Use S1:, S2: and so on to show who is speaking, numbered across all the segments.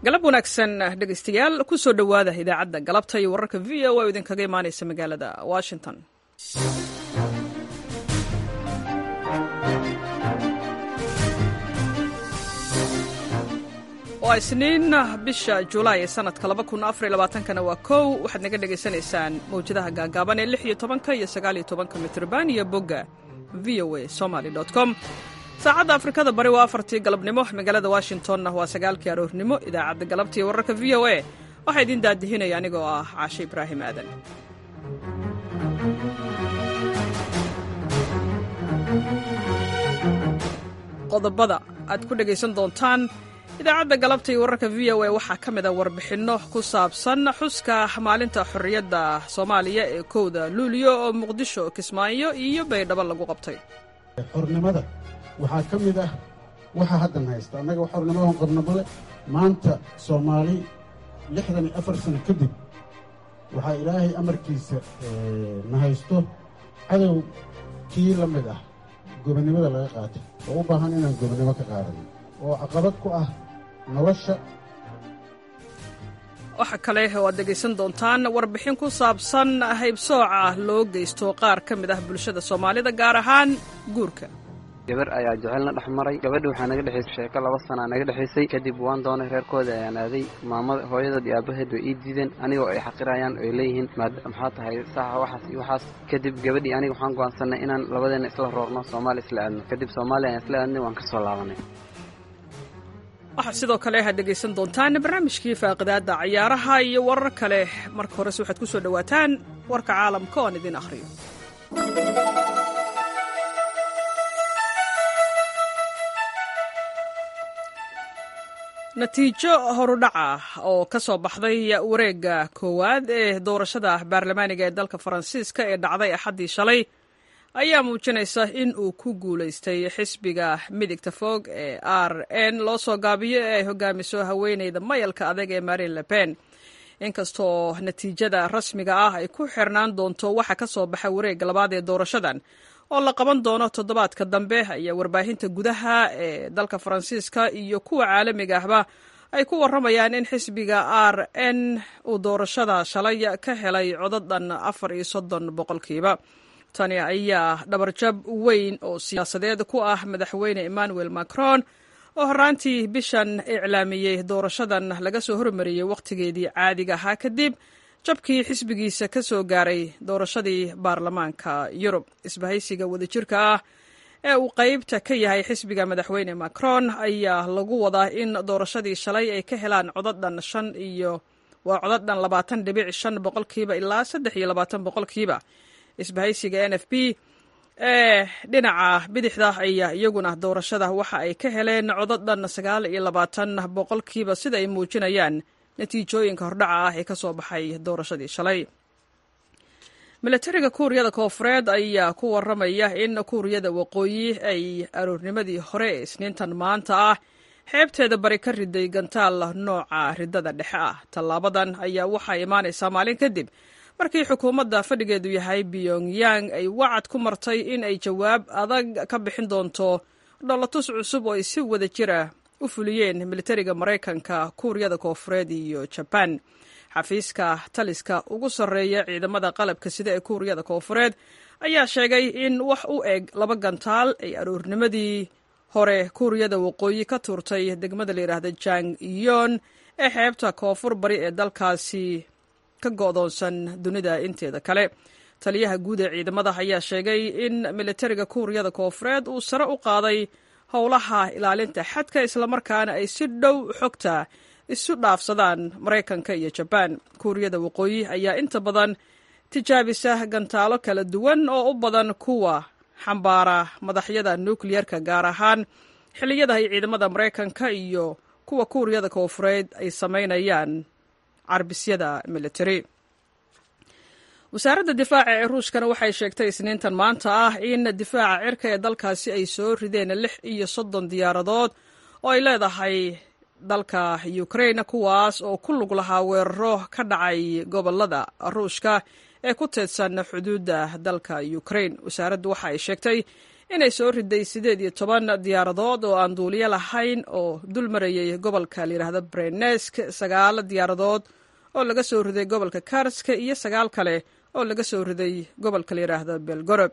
S1: galab wanaagsan dhegaystayaal ku soo dhowaada idaacadda galabta iyo wararka v o oo idinkaga imaanaysa magaalada washington waa isniin bisha julaay ee sanadka kana waa kow waxaad naga dhegaysanaysaan mawjadaha gaagaaban ee lix iyo tobanka iyo sagaal iyo tobanka mitrban iyo bogga v o a somaly com saacadda afrikada bari waa afartii galabnimo magaalada washingtonna waa sagaalkii aroornimo idaacadda galabta iyo wararka v o a waxaa idiin daadihinaya anigoo ah caashe ibraahim aadan qodobada aad ku dhegaysan doontaan idaacadda galabta iyo wararka v o a waxaa ka mid a warbixinno ku saabsan xuska maalinta xorriyadda soomaaliya ee kowda luuliyo oo muqdisho kismaayo iyo baydhabo lagu qabtay
S2: xornimada waxaa ka mid ah waxa haddan haysta annaga xornimadan qabnabale maanta soomaali lixdan iyo afar sano kadib waxaa ilaahay amarkiisa na haysto cadow kii la mid ah gobonnimada laga qaatay oo u baahan inaan gobonnimo ka qaadano oo caqabad ku ah nolosha
S1: waxa kale oo aad dhegaysan doontaan warbixin ku saabsan haybsooca loo geysto qaar ka mid ah bulshada soomaalida gaar ahaan guurka
S3: gabar ayaa jecelna dhex maray gabadhi waxaa naga dhexaysay sheeko laba sanaa naga dhexaysay kadib waan doonay reerkooda ayaan aaday maamada hooyadood iyo aabaheed way ii diideen anigoo ay xaqirayaan oy leeyihiin maxaa tahay saxa waxaas iyo waxaas kadib gabadhii aniga waxaan go'aansanay inaan labadeena isla roorno soomaaliya isla aadno kadib soomaaliya ayaan isla aadnay waan ka soo laabanay
S1: waxaad sidoo kale aad dhegaysan doontaan barnaamijkii faaqidaadda cayaaraha iyo warar kale marka horese waxaad ku soo dhowaataan warka caalamka oan idin akhriyo natiijo horudhac ah oo ka soo baxday wareegga koowaad ee doorashada baarlamaaniga ee dalka faransiiska ee dhacday axaddii shalay ayaa muujinaysa in uu ku guulaystay xisbiga midigta fog ee r n loo soo gaabiyo ee ay hogaamiso haweeneyda mayalka adag ee marin le pen inkastoo natiijada rasmiga ah ay ku xirnaan doonto waxa ka soo baxa wareegga labaad ee doorashadan oo la qaban doono toddobaadka dambe ayaa warbaahinta gudaha ee dalka faransiiska iyo kuwa caalamiga ahba ay ku warramayaan in xisbiga r n uu doorashada shalay ka helay codadhan afar iyo soddon boqolkiiba tani ayaa dhabarjab weyn oo siyaasadeed ku ah madaxweyne emmanuel macron oo horraantii bishan iclaamiyey doorashadan laga soo hormariyey wakhtigeedii caadiga ahaa kadib jabkii xisbigiisa ka soo gaaray doorashadii baarlamaanka yurub isbahaysiga wadajirka ah ee uu qaybta ka yahay xisbiga madaxweyne macron ayaa lagu wadaa in doorashadii shalay ay ka helaan codadhan shan iyo waa codadhan labaatan dhibic shan boqolkiiba ilaa saddex iyo labaatan boqolkiiba isbahaysiga n f b ee dhinaca bidixda ayaa iyaguna doorashada waxa ay ka heleen codadhan sagaal iyo labaatan boqolkiiba sida ay muujinayaan natiijooyinka hordhaca ah ee ka soo baxay doorashadii shalay milatariga kuuriyada koofureed ayaa ku warramaya in kuuriyada waqooyi ay aroornimadii hore ee isniintan maanta ah xeebteeda bari ka riday gantaal nooca ridada dhexe ah tallaabadan ayaa waxaa imaanaysaa maalin kadib markii xukuumadda fadhigeedu yahay pyongyang ay wacad ku martay in ay jawaab adag ka bixin doonto dholotus cusub oo ay si wada jira u fuliyeen militariga maraykanka kuuriyada koofureed iyo jabaan xafiiska taliska ugu sarreeya ciidamada qalabka sida ee kuuriyada koofureed ayaa sheegay in wax u eg laba gantaal ay aroornimadii hore kuuriyada waqooyi ka tuurtay degmada layidhaahda jang iyon ee xeebta koonfur bari ee dalkaasi ka go'doonsan dunida inteeda kale taliyaha guud ee ciidamada ayaa sheegay in militariga kuuriyada koofureed uu sare u qaaday howlaha ilaalinta xadka islamarkaana ay si dhow xogta isu dhaafsadaan maraykanka iyo jabaan kuuriyada waqooyi ayaa inta badan tijaabisa gantaalo kala duwan oo u badan kuwa xambaara madaxyada nukliyerka gaar ahaan xilliyada ay ciidamada maraykanka iyo kuwa kuuriyada koofureed ay samaynayaan carbisyada military wasaaradda difaaca ee ruushkana waxay sheegtay isniintan maanta ah in difaaca cirka ee dalkaasi ay soo rideen lix iyo soddon diyaaradood oo ay leedahay dalka ukraine kuwaas oo ku lug lahaa weeraro ka dhacay gobolada ruushka ee ku teedsan xuduudda dalka ukraine wasaaraddu waxa ay sheegtay inay soo riday siddeed iyo toban diyaaradood oo aan duuliyo lahayn oo dul marayay gobolka layidhaahdo brenesk sagaal diyaaradood oo laga soo riday gobolka karska iyo sagaal kale oo laga soo riday gobolka layidhaahdo belgorob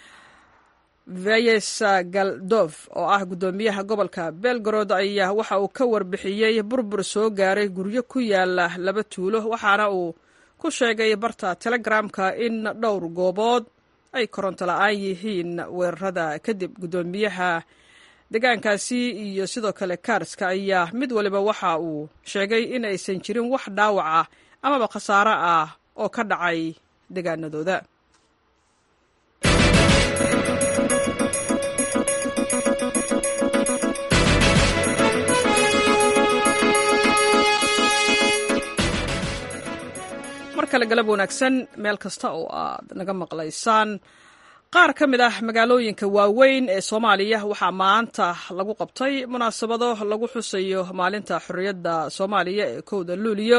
S1: vayesa galdof oo ah guddoomiyaha gobolka belgorod ayaa waxa uu ka warbixiyey burbur soo gaaray guryo ku yaala laba tuulo waxaana uu ku sheegay barta telegramka in dhowr goobood ay koronto la-aan yihiin weerarada kadib guddoomiyaha deegaankaasi iyo sidoo kale kaarska ayaa mid waliba waxa uu sheegay in aysan jirin wax dhaawac ah amaba khasaaro ah oo ka dhacay deegaanadooda mar kale galab wanaagsan meel kasta oo aad naga maqlaysaan qaar ka mid ah magaalooyinka waaweyn ee soomaaliya waxaa maanta lagu qabtay munaasabado lagu xusayo maalinta xorriyadda soomaaliya ee kowda luuliyo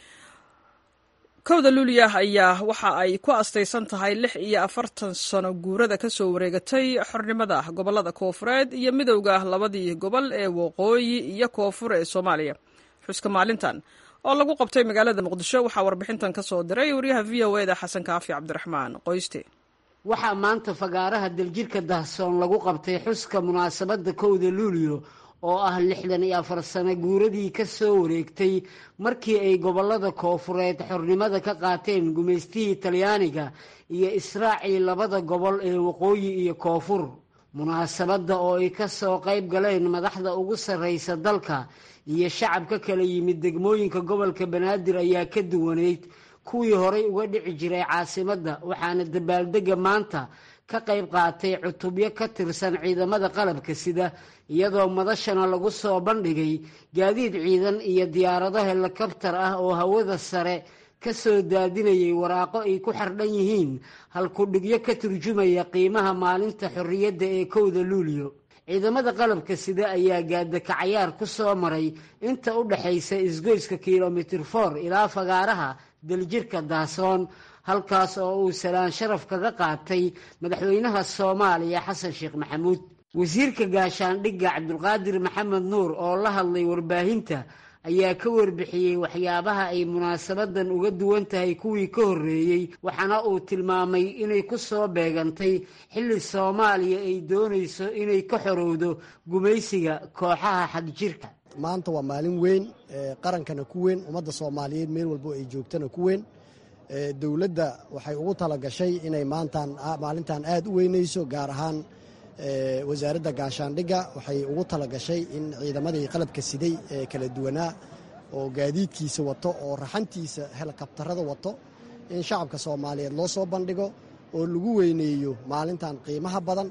S1: kowda luuliya ayaa waxa ay ku astaysan tahay lix iyo afartan sano guurada ka soo wareegatay xornimada gobollada koofureed iyo midowda labadii gobol ee waqooyi iyo koonfur ee soomaaliya xuska maalintan oo lagu qabtay magaalada muqdisho waxaa warbixintan ka soo diray wariyaha v o eda xasan kaafi cabdiraxmaan qoyste
S4: waxaa maanta fagaaraha daljirka dahsoon lagu qabtay xuska munaasabadda kowda luuliyo oo ah lixdan iyo afar sano guuradii ka soo wareegtay markii ay gobollada koofureed xornimada ka qaateen gumaystihii talyaaniga iyo israacii labada gobol ee waqooyi iyo koonfur munaasabadda oo ay ka soo qayb galeen madaxda ugu sarraysa dalka iyo shacab ka kala yimid degmooyinka gobolka banaadir ayaa ka duwaneyd kuwii horay uga dhici jiray caasimadda waxaana dabaaldegga maanta ka qayb qaatay cutubyo ka tirsan ciidamada qalabka sida iyadoo madashana lagu soo bandhigay gaadiid ciidan iyo diyaarado helikabtar ah oo hawada sare ka soo daadinayay waraaqo ay ku xardhan yihiin halkudhigyo ka turjumaya qiimaha maalinta xorriyadda ee kowda luuliyo ciidamada qalabka sida ayaa gaadakacayaar ku soo maray inta u dhaxaysa isgoyska kilomitir for ilaa fagaaraha daljirka daasoon halkaas oo uu salaan sharaf kaga qaatay madaxweynaha soomaaliya xasan sheekh maxamuud wasiirka gaashaandhigga cabdulqaadir maxamed nuur oo la hadlay warbaahinta ayaa ka warbixiyey waxyaabaha ay munaasabadan uga duwan tahay kuwii ka horreeyey waxaana uu tilmaamay inay ku soo beegantay xilli soomaaliya ay doonayso inay ka xorowdo gumaysiga kooxaha xagjirka
S5: maanta waa maalin weyn qarankana ku weyn ummadda soomaaliyeed meel walbo ay joogtana ku weyn dowladda waxay ugu talagashay inay maantan maalintan aad u weynayso gaar ahaan wasaaradda gaashaandhigga waxay ugu talagashay in ciidamadii qalabka siday ee kala duwanaa oo gaadiidkiisa wato oo raxantiisa helikabtarada wato in shacabka soomaaliyeed loo soo bandhigo oo lagu weyneeyo maalintan qiimaha badan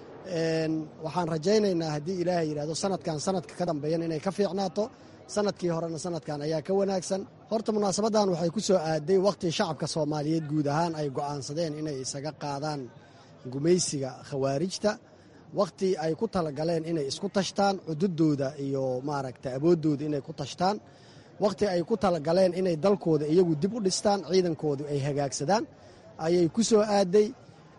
S5: waxaan rajaynaynaa haddii ilaahay yidhahdo sanadkan sanadka ka dambeeyan inay ka fiicnaato sanadkii horena sanadkan ayaa ka wanaagsan horta munaasabadan waxay ku soo aaday wakhtii shacabka soomaaliyeed guud ahaan ay go'aansadeen inay isaga qaadaan gumaysiga khawaarijta wakhti ay ku talagaleen inay isku tashtaan cududooda iyo maaragta awooddooda inay ku tashtaan wakhti ay ku talagaleen inay dalkooda iyagu dib u dhistaan ciidankoodu ay hagaagsadaan ayay ku soo aaday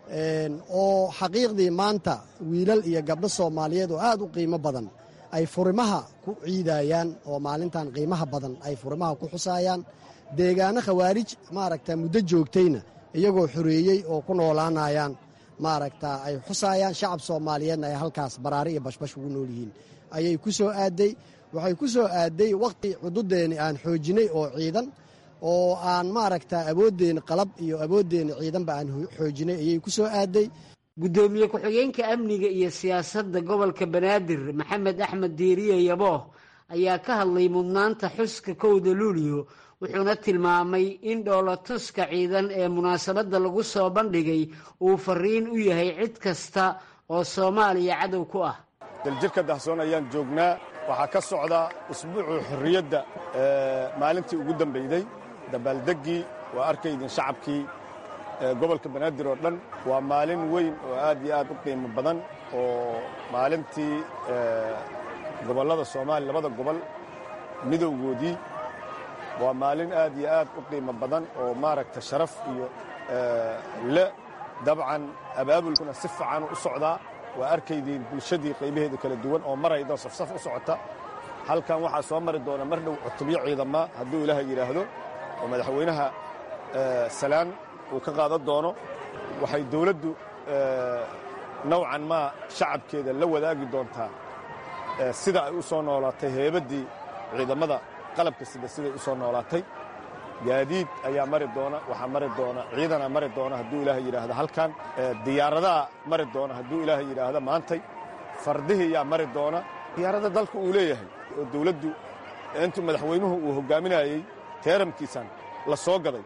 S5: oo xaqiiqdii maanta wiilal iyo gabdho soomaaliyeed oo aad u qiimo badan ay furimaha ku ciidayaan oo maalintan qiimaha badan ay furimaha ku xusaayaan deegaano khawaarij maaragta muddo joogtayna iyagoo xoreeyey oo ku noolaanayaan maaragta ay xusaayaan shacab soomaaliyeedna ay halkaas baraari iyo bashbash ugu nool yihiin ayay ku soo aaday waxay ku soo aaday wakhti cududeeni aan xoojinay oo ciidan oo aan maaragta awooddeeni qalab iyo awooddeeni ciidanba aan xoojinay ayay ku soo aaday
S4: guddoomiye ku-xigeenka amniga iyo siyaasadda gobolka banaadir maxamed axmed diiriye yabooh ayaa ka hadlay mudnaanta xuska kowda luuliyo wuxuuna tilmaamay in dhoolatuska ciidan ee munaasabadda lagu soo bandhigay uu fariin u yahay cid kasta oo soomaaliya cadow ku ah
S6: daljirka dahsoon ayaan joognaa waxaa ka socda usbuucii xorriyadda maalintii ugu dambayday dabaaldeggii waa arkaydin shacabkii gobolka banaadir oo dhan waa maalin weyn oo aad iyo aad u qiimo badan oo maalintii gobollada soomaaliya labada gobol midowgoodii waa maalin aad iyo aad u qiimo badan oo maaragta sharaf iyo le dabcan abaabulkuna si fiican u socdaa waa arkaydiin bulshadii qaybaheeda kala duwan oo maraydo safsaf u socota halkan waxaa soo mari doona mar dhow cutubyo ciidama hadduu ilaaha yidhaahdo oo madaxweynaha salaan uu ka qaadan doono waxay dawladdu nowcan maa shacabkeeda la wadaagi doontaa sida ay u soo noolaatay heebaddii ciidamada qalabka sida siday u soo noolaatay gaadiid ayaa mari doona waxaa mari doona ciidanaa mari doona hadduu ilaaha yidhaahdo halkan diyaaradaha mari doona hadduu ilaaha yidhaahdo maantay fardihii yaa mari doona diyaarada dalka uu leeyahay oo dawladdu intuu madaxweynuhu uu hoggaaminayey teeramkiisan la soo gaday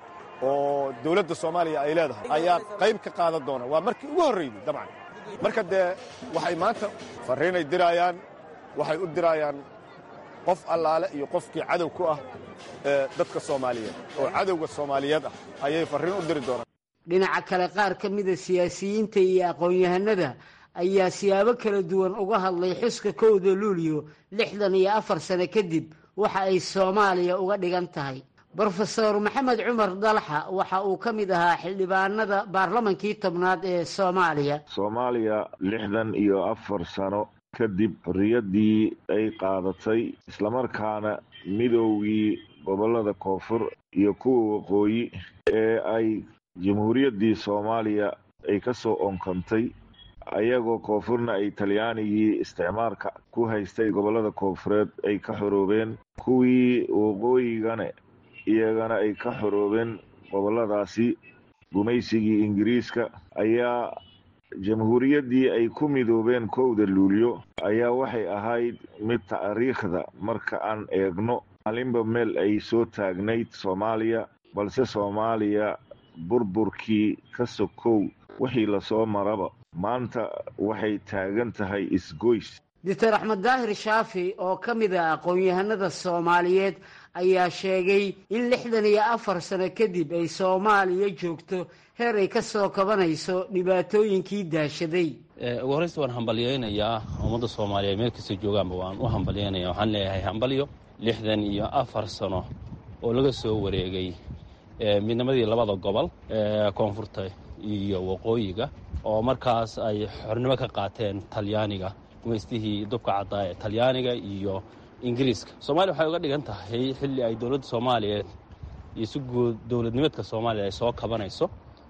S6: oo dawladda soomaaliya ay leedahay ayaa qayb ka qaadan doona waa markii ugu horraydey dabcan marka dee waxay maanta farriinay diraayaan waxay u diraayaan qof allaale iyo qofkii cadow ku ah dadka soomaaliyeed oo cadowga soomaaliyeed ah ayay farriin u diri doonaan
S4: dhinaca kale qaar ka mida siyaasiyiinta iyo aqoon-yahanada ayaa siyaabo kala duwan uga hadlay xuska kowda luuliyo lixdan iyo afar sano kadib waxa ay soomaaliya uga dhigan tahay brofeor maxamed cumar dalxa waxa uu ka mid ahaa xildhibaanada baarlamankii tobnaad ee soomaaliya
S7: soomaaliya lixdan iyo afar sano kadib xorriyaddii ay qaadatay islamarkaana midoogii gobollada koonfur iyo kuwa waqooyi ee ay jamhuuriyaddii soomaaliya ay ka soo onkantay ayagoo koonfurna ay talyaanigii isticmaalka ku haystay gobollada koonfureed ay ka xoroobeen kuwii waqooyigana iyagana ay ka xoroobeen gobolladaasi gumaysigii ingiriiska ayaa jamhuuriyaddii ay ku midoobeen kowda luulyo ayaa waxay ahayd mid taariikhda marka aan eegno maalinba meel ay soo taagnayd soomaaliya balse soomaaliya burburkii ka sokow wixii lasoo maraba maanta waxay taagan tahay isgoys
S4: doctor axmed daahir shaafi oo ka mid ah aqoon-yahanada soomaaliyeed ayaa sheegay in lixdan iyo afar sano kadib ay soomaaliya joogto heer ay ka soo kabanayso dhibaatooyinkii daashaday
S8: ugu horreysta waan hambalyaynayaa ummadda soomaaliyeed meel kasta joogaanba waan u hambalyaynaya waxaan leeyahay hambalyo lixdan iyo afar sano oo laga soo wareegay midnimadii labada gobol koonfurta iyo waqooyiga oo markaas ay xornimo ka qaateen talyaaniga gumaystihii dubka caddaa ee talyaaniga iyo ingiriiska soomaaliya waxay uga dhigan tahay xilli ay dowladda soomaaliyeed iyo si guud dowladnimeedka soomaaliya ay soo kabanayso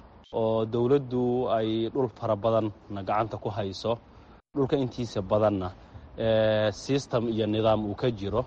S8: oo dowladdu ay dhul fara badanna gacanta ku hayso dhulka intiisa badanna sistem iyo nidaam uu ka jiro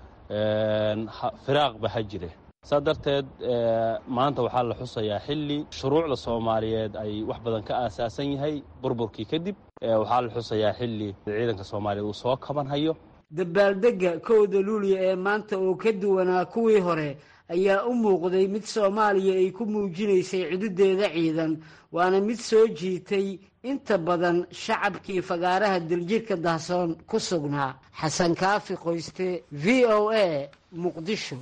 S8: firaaqba ha jire saa darteed maanta waxaa la xusayaa xilli shuruucda soomaaliyeed ay wax badan ka aasaasan yahay burburkii kadib waxaa la xusayaa xilli ciidanka soomaaliyeed uu soo kabanhayo
S4: dabaaldegga kowda luuliya ee maanta oo ka duwanaa kuwii hore ayaa u muuqday mid soomaaliya ay ku muujinaysay cududeeda ciidan waana mid soo jiitay inta badan shacabkii fagaaraha diljirka dahsoon ku sugnaa xasan kaafi qoyste v o a muqdisho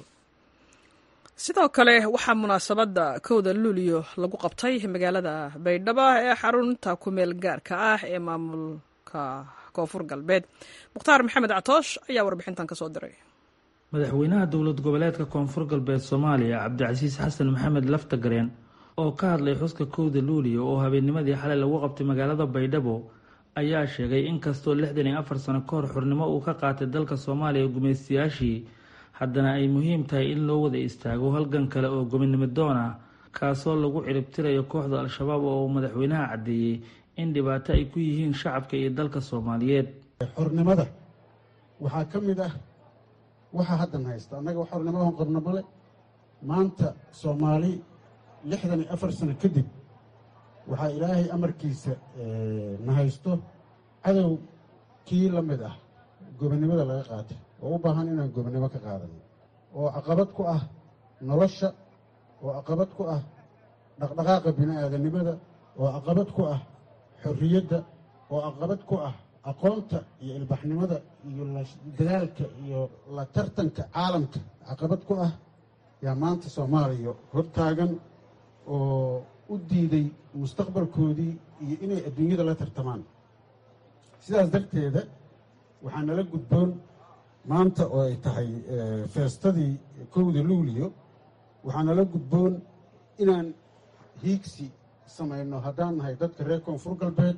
S1: sidoo kale waxaa munaasabadda kowda luuliyo lagu qabtay magaalada baydhabo ee xarunta kumeel gaarka ah ee maamulka koonfur galbeed mukhtaar maxamed catoosh ayaa warbixintan ka soo diray
S9: madaxweynaha dowlad goboleedka koonfur galbeed soomaaliya cabdicasiis xasan maxamed laftagareen oo ka hadlay xuska kowda luuliya oo habeennimadii xalay lagu qabtay magaalada baydhabo ayaa sheegay in kastoo lixdan iyo afar sano ka hor xornimo uu ka qaatay dalka soomaaliya gumaystayaashii haddana ay muhiim tahay in loo wada istaago halgan kale oo gobinimo doon ah kaasoo lagu ciribtirayo kooxda al-shabaab oo uu madaxweynaha caddeeyey in dhibaato ay ku yihiin shacabka iyo dalka soomaaliyeed
S2: xornimada waxaa ka mid ah waxaa haddan haysta annaga xornimadan qabna male maanta soomaali lixdan iyo afar sano kadib waxaa ilaahay amarkiisa na haysto cadow kii la mid ah gobonnimada laga qaatay oo u baahan inaan gobonnimo ka qaadano oo caqabad ku ah nolosha oo caqabad ku ah dhaqdhaqaaqa bini'aadanimada oo caqabad ku ah xorriyadda oo caqabad ku ah aqoonta iyo ilbaxnimada iyo dadaalka iyo la tartanka caalamka caqabad ku ah yaa maanta soomaaliya hortaagan oo u diiday mustaqbalkoodii iyo inay adduunyada la tartamaan sidaas darteeda waxaa nala gudboon maanta oo ay tahay feestadii kowda luuliyo waxaa nala gudboon inaan hiigsi samayno haddaan nahay dadka reer koonfur galbeed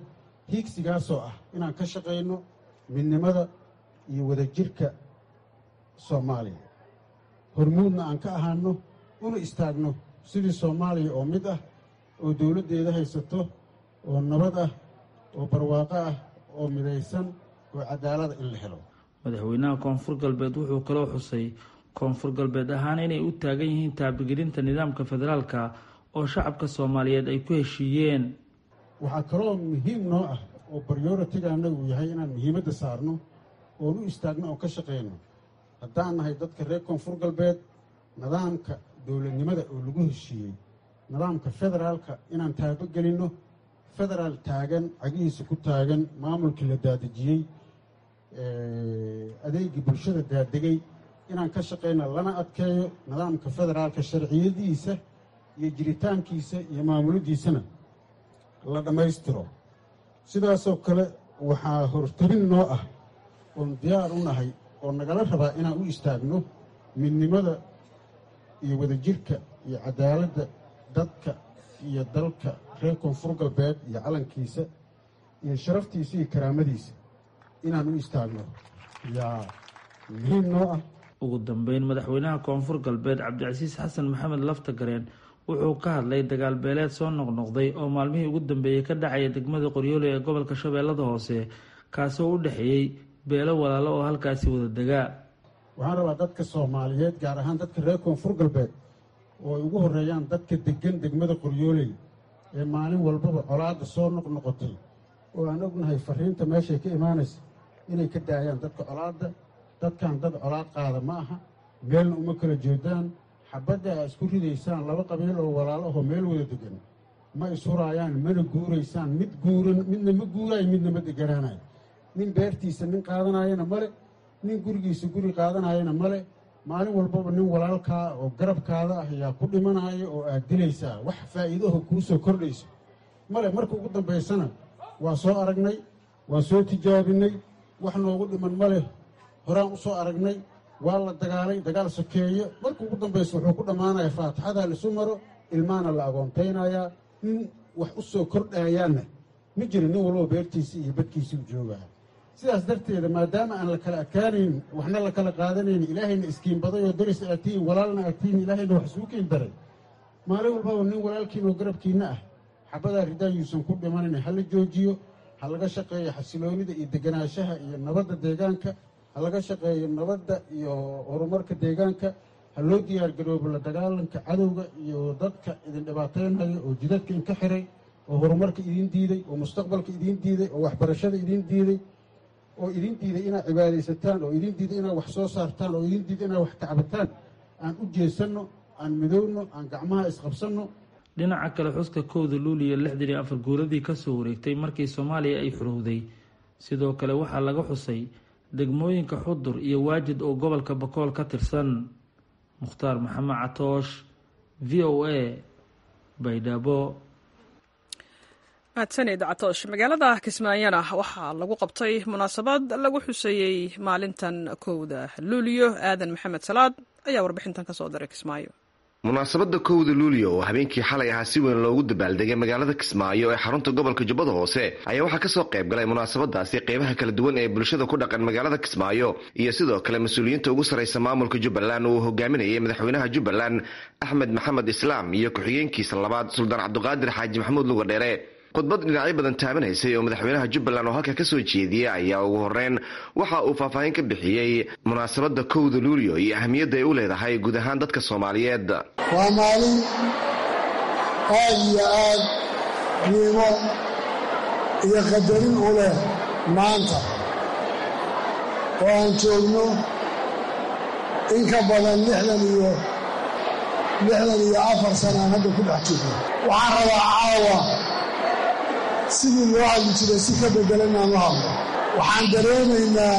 S2: hiigsigaasoo ah inaan ka shaqayno midnimada iyo wadajirka soomaaliya hormuudna aan ka ahaano una istaagno sidii soomaaliya oo mid ah oo dowladdeeda haysato oo nabad ah oo barwaaqo ah oo midaysan oo cadaalada in la helo
S9: madaxweynaha koonfur galbeed wuxuu kaloo xusay koonfur galbeed ahaan inay u taagan yihiin taabigelinta nidaamka federaalka oo shacabka soomaaliyeed ay ku heshiiyeen
S2: waxaa kaloo muhiim noo ah oo baryoritiga annagu yahay inaan muhiimadda saarno oon u istaagno oon ka shaqayno haddaan nahay dadka reer koonfur galbeed nidaamka dowladnimada oo lagu heshiiyey nidaamka federaalka inaan taabogelinno federaal taagan cagihiisa ku taagan maamulkii la daadejiyey adeegii bulshada daadegay inaan ka shaqayno lana adkeeyo nidaamka federaalka sharciyadiisa iyo jiritaankiisa iyo maamuladiisana la dhammaystiro sidaasoo kale waxaa hortarin noo ah oon diyaar u nahay oo nagala rabaa inaan u istaagno midnimada iyo wadajirka iyo cadaaladda dadka iyo dalka reer koonfur galbeed iyo calankiisa iyo sharaftiisa iyo karaamadiisa inaan u istaagno yaa muhiim noo ah
S9: ugu dambeyn madaxweynaha koonfur galbeed cabdicasiis xasan maxamed laftagareen wuxuu ka hadlay dagaal beeleed soo noqnoqday oo maalmihii ugu dambeeyey ka dhacaya degmada qoryoole ee gobolka shabeellada hoose kaasoo u dhexeeyey beelo walaalo oo halkaasi wada degaa
S2: waxaan rabaa dadka soomaaliyeed gaar ahaan dadka reer koonfur galbeed oo ay ugu horreeyaan dadka deggan degmada qoryooley ee maalin walbaba colaadda soo noqnoqotay oo aan ognahay fariinta meeshay ka imaanaysa inay ka daayaan dadka colaadda dadkan dad colaad qaada ma aha meelna uma kala jeedaan xabadda aa isku ridaysaan laba qabiil oo walaalahoo meel wada degan ma ishuraayaan mana guuraysaan mid guuran midna ma guuraayo midna ma deganaanayo nin beertiisa nin qaadanayana male nin gurigiisa guri qaadanayana male maalin walbaba nin walaalkaa oo garabkaada ah ayaa ku dhimanaya oo aad dilaysaa wax faa'iidaho kuu soo kordhayso male marka ugu dambaysana waa soo aragnay waa soo tijaabinay wax noogu dhiman male horaan u soo aragnay waa la dagaalay dagaal sokeeye marka ugu dambaysa wuxuu ku dhammaanaya faatixadaa laisu maro ilmaana la agoontaynayaa nin wax u soo kordhaayaanna ma jiro nin walbaba beertiisii iyo badkiisii u joogaa sidaas darteeda maadaama aan la kala adkaanayn waxna la kala qaadanayn ilaahayna iskiin baday oo daris aad tihiin walaalna aad tihiin ilaahayna wax isugu kiin daray maalin walbaba nin walaalkiin oo garabkiinna ah xabadaa ridaan yuusan ku dhimanayn ha la joojiyo ha laga shaqeeyo xasiloonida iyo deganaanshaha iyo nabadda deegaanka ha laga shaqeeyo nabadda iyo horumarka deegaanka ha loo diyaargaroobo la dagaalanka cadowga iyo dadka idin dhibaataynaya oo jidadka idinka xiray oo horumarka idiin diiday oo mustaqbalka idiin diiday oo waxbarashada idiin diiday oo idin diiday inaad cibaadaysataan oo idin diiday inaad wax soo saartaan oo idin diiday inaad wax tacbataan aan u jeesanno aan midowno aan gacmaha isqabsanno
S9: dhinaca kale xuska kowda luuliya lixdan iyo afar guuradii kasoo wareegtay markii soomaaliya ay xurowday sidoo kale waxaa laga xusay degmooyinka xudur iyo waajid oo gobolka bakool ka tirsan mukhtaar maxamed catoosh v o a baydhabo
S1: mahadsanid catoosh magaalada kismaayona waxaa lagu qabtay munaasabad lagu xuseeyey maalintan kowda luuliyo aadan maxamed salaad ayaa warbixintan kasoo diray kismaayo
S10: munaasabadda kowda luuliyo oo habeenkii xalay ahaa si weyn loogu dabaaldegay magaalada kismaayo ee xarunta gobolka jubbada hoose ayaa waxaa kasoo qayb galay munaasabadaasi qeybaha kala duwan ee bulshada ku dhaqan magaalada kismaayo iyo sidoo kale mas-uuliyiinta ugu sarraysa maamulka jubbaland oo uu hogaaminayay madaxweynaha jubbaland axmed maxamed islaam iyo ku-xigeenkiisa labaad suldaan cabdiqaadir xaaji maxamuud luga dheere khudbad dhinacyo badan taabanaysay oo madaxweynaha jubbaland oo halka kasoo jeediyey ayaa ugu horeyn waxa uu faahfaahin ka bixiyey munaasabadda kowda luuliyo iyo ahmiyadda ay u leedahay guud ahaan dadka soomaaliyeed
S11: waa maalin aad iyo aad qiimo iyo qadarin u leh maanta oo aan joogno in ka badan lixdan iyo lixdan iyo afar sana aan hadda ku dhex jirno waxaan rabaa caawa sidii loo hadli jiray si ka beddelan aan u hadlo waxaan dareemaynaa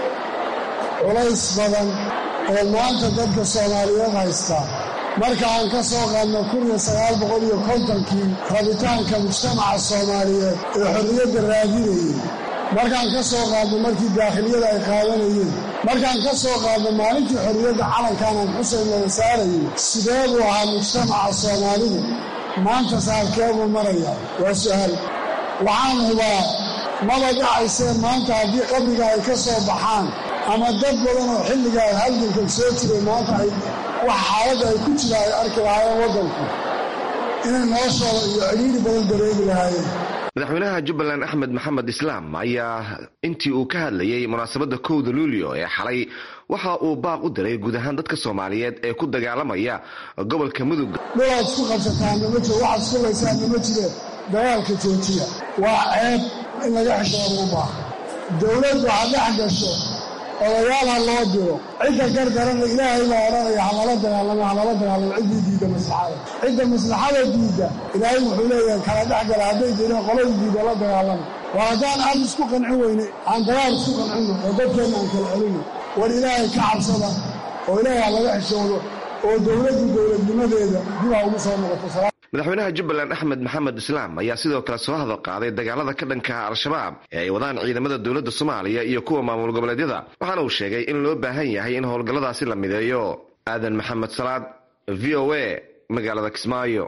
S11: culays badan oo maanta dadka soomaaliyeed haystaa marka aan ka soo qaadno kun iyo sagaal boqol iyo kontonkii rabitaanka mujtamaca soomaaliyeed ee xorriyadda raadinayey markaan ka soo qaadno markii daakhiliyada ay qaadanayeen markaan ka soo qaadno maalintii xorriyadda calankaanaan xuseyn wada saarayay sidee buu ahaa mujtamaca soomaalidu maanta saarkeebuu maraya waa su'aal waxaan hubaa maba dhacaysee maanta haddii qabriga ay ka soo baxaan ama dad badan oo xilligaa halgankan soo jiray maanta ay wax xaaladda ay ku jira ay arki lahaayeen waddanku inay noloshooda iyo cidhiiri badan dareegi lahaayeen
S10: madaxweynaha jubbaland axmed maxamed islaam ayaa intii uu ka hadlayey munaasabadda kowda luulyo ee xalay waxa uu baaq u diray guud ahaan dadka soomaaliyeed ee ku dagaalamaya gobolka mudug
S11: dhulaad isku qabsataanna ma jiro waxaad isku laysaanna ma jire dagaalka joojiya waa ceeb in laga xishooda u baaha dowlad waxaa dhex gasho odayaal ha loo diro cidda gargarana ilaahay baa odhanaya halala dagaalamo halala dagaalamo ciddii diidda maslaxada cidda maslaxada diidda ilaahay wuxuu leeyahay kala dhex gala hadday diideen qoladii diidda la dagaalama waa haddaan aad isku qancin weyne aan dagaal isku qancino oo dadkeenna aan kala celino war ilaahay ka cabsada oo ilaahay ha laga xishoodo oo dowladdu dowladnimadeeda dib ha ugu soo noqoto
S10: madaxweynaha jubbaland axmed maxamed islaam ayaa sidoo kale soo hadal qaaday dagaalada ka dhanka al-shabaab ee ay wadaan ciidamada dowladda soomaaliya iyo kuwa maamul goboleedyada waxaana uu sheegay in loo baahan yahay in howlgalladaasi la mideeyo aadan maxamed salaad v o a magaalada kismaayo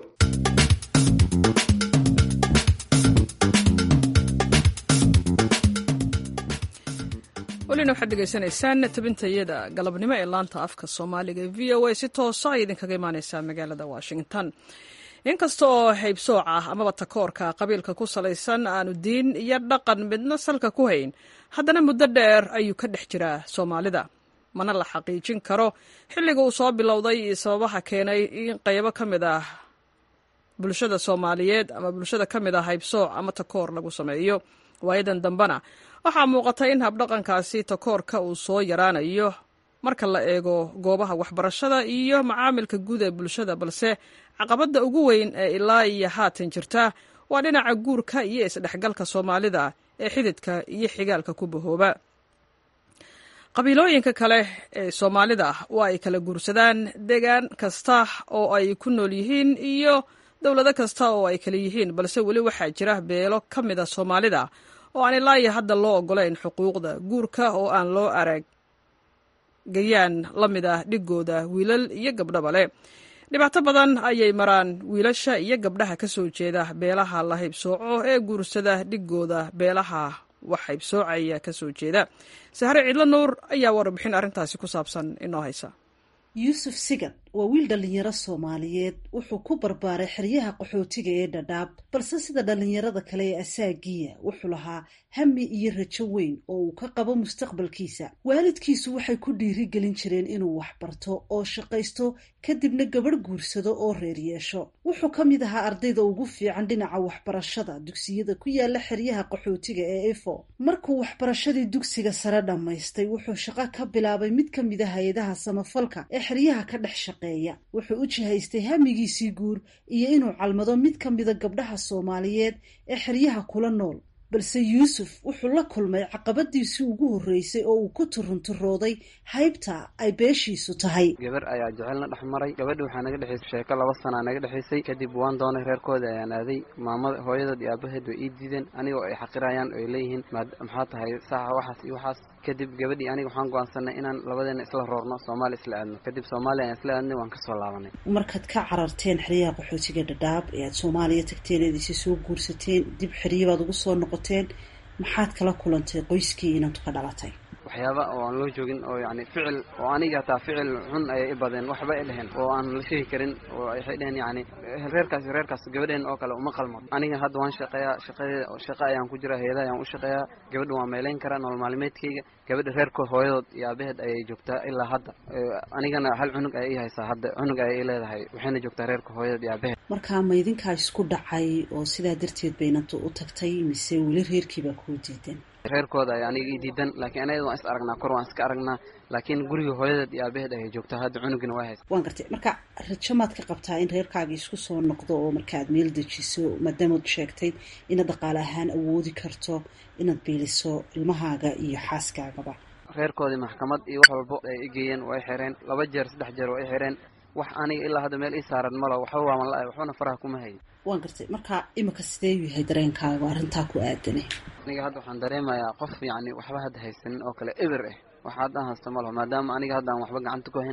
S1: welina waxaad degeysanaysaan tabintayada galabnimo ee laanta afka soomaaliga e v o a si toosa ay idinkaga imaaneysaa magaalada washington inkasta oo haybsooc ah amaba takoorka qabiilka ku salaysan aanu diin iyo dhaqan midna salka ku hayn haddana muddo dheer ayuu ka dhex jiraa soomaalida mana la xaqiijin karo xilliga uu soo bilowday iyo sababaha keenay in qaybo ka mid ah bulshada soomaaliyeed ama bulshada ka mid ah haybsooc ama takoor lagu sameeyo waayadan dambena waxaa muuqata in habdhaqankaasi takoorka uu soo yaraanayo marka la eego goobaha waxbarashada iyo macaamilka guud ee bulshada balse caqabadda ugu weyn ee ilaa iyo haatan jirta waa dhinaca guurka iyo isdhexgalka soomaalida ee xididka iyo xigaalka ku bahooba qabiilooyinka kale ee soomaalida waa ay kala guursadaan deegaan kasta oo ay ku nool yihiin iyo dowlado kasta oo ay kala yihiin balse weli waxaa jira beelo ka mida soomaalida oo aan ilaa iyo hadda loo ogolayn xuquuqda guurka oo aan loo arag gayaan la mid ah dhigooda wiilal iyo gabdhaba leh dhibaato badan ayay maraan wiilasha iyo gabdhaha ka soo jeeda beelaha la haybsooco ee guursada dhigooda beelaha wax haybsoocaya ka soo jeeda sahre cidlo nuur ayaa warbixin arrintaasi ku saabsan inoo haysa
S12: yuusuf sigad waa wiil dhallinyaro soomaaliyeed wuxuu ku barbaaray xeryaha qaxootiga ee dhadhaab balse sida dhallinyarada kale ee asaagiya wuxuu lahaa hami iyo rajo weyn oo uu ka qabo mustaqbalkiisa waalidkiisu waxay ku dhiirigelin jireen inuu waxbarto oo shaqaysto kadibna gabadh guursado oo reer yeesho wuxuu ka mid ahaa ardayda ugu fiican dhinaca waxbarashada dugsiyada ku yaala xeryaha qaxootiga ee efo markuu waxbarashadii dugsiga sare dhammaystay wuxuu shaqo ka bilaabay mid ka mid a hay-adaha samafalka ee xeryaha ka dhex shaqeeya wuxuu u jihaystay hamigiisii guur iyo inuu calmado mid ka mida gabdhaha soomaaliyeed ee xeryaha kula nool balse yuusuf wuxuu la kulmay caqabadiisii ugu horreysay oo uu ku turunturooday haybta ay beeshiisu tahay
S3: gabar ayaa jecelna dhex maray gabadhi waxaa naga dhexaysay sheeko laba sanaa naga dhexaysay kadib waan doonay reerkooda ayaan aaday maamada hooyadood iyo aabaheed way ii diideen anigoo ay xaqirayaan oy leeyihiin maxaa tahay saxa waxaas iyo waxaas kadib gabadhii aniga waxaan go-aansanay inaan labadeena isla roorno soomaaliya isla aadno kadib soomaaliya ayaan isla aadnay waan kasoo laabanay
S12: markaad ka cararteen xeryaha qaxootiga dhadhaab ee aad soomaaliya tagteen eed isi soo guursateen dib xeryabaad ugu soo noqoteen maxaad kala kulantay qoyskii inaad ka dhalatay
S3: waxyaaba oo aan loo joogin oo yani ficil oo aniga hataa ficil xun ayay i badeen waxba ay dheheen oo aan la sheegi karin oo waxay dheheen yani reerkaas reerkaas gabadheen oo kale uma qalmo aniga hadda waan shaqeeyaa shaqadeeda shaqa ayaan ku jira hay-ada ayaan u shaqeeyaa gabadha waan meeleyn karaa nolol maalmeedkayga gabadha reerkood hooyadood iyo aabaheed ayay joogtaa ilaa hadda anigana hal cunug ayay i haysaa hadda cunug ayay i leedahay waxayna joogtaa reerka hooyadood iyo aabaheed
S12: marka ma idinkaa isku dhacay oo sidaa darteed baynanta u tagtay mise weli reerkiibaa kuu diidan
S3: reerkooda ay aniga ii diidan laakiin anagada waan is aragnaa kor waan iska aragnaa laakiin guriga hooyadeed iyo aabaheed ayay joogtaa hadda cunugina waa haysa
S12: waan gartay marka rajo maad ka qabtaa in reerkaaga isku soo noqdo oo marka aad meel dejiso maadaamaad sheegtay inaad dhaqaale ahaan awoodi karto inaad biiliso ilmahaaga iyo xaaskaagaba
S3: reerkoodii maxkamad iyo wax walbo ay igeeyeen waa i xireen laba jeer saddex jeer waa i xireen wax aniga ilaa hadda meel ii saaran malo waxba waaman la-ay waxbana faraha kuma hayin
S12: waan gartay marka imika sidee u yahay dareenkaaga arrintaa ku aadanay
S3: aniga hadda waxaan dareemayaa qof yacni waxba hadda haysanin oo kale eber ah wax haddaan haysto malaho maadaama aniga hadda aan waxba gacanta ku hayn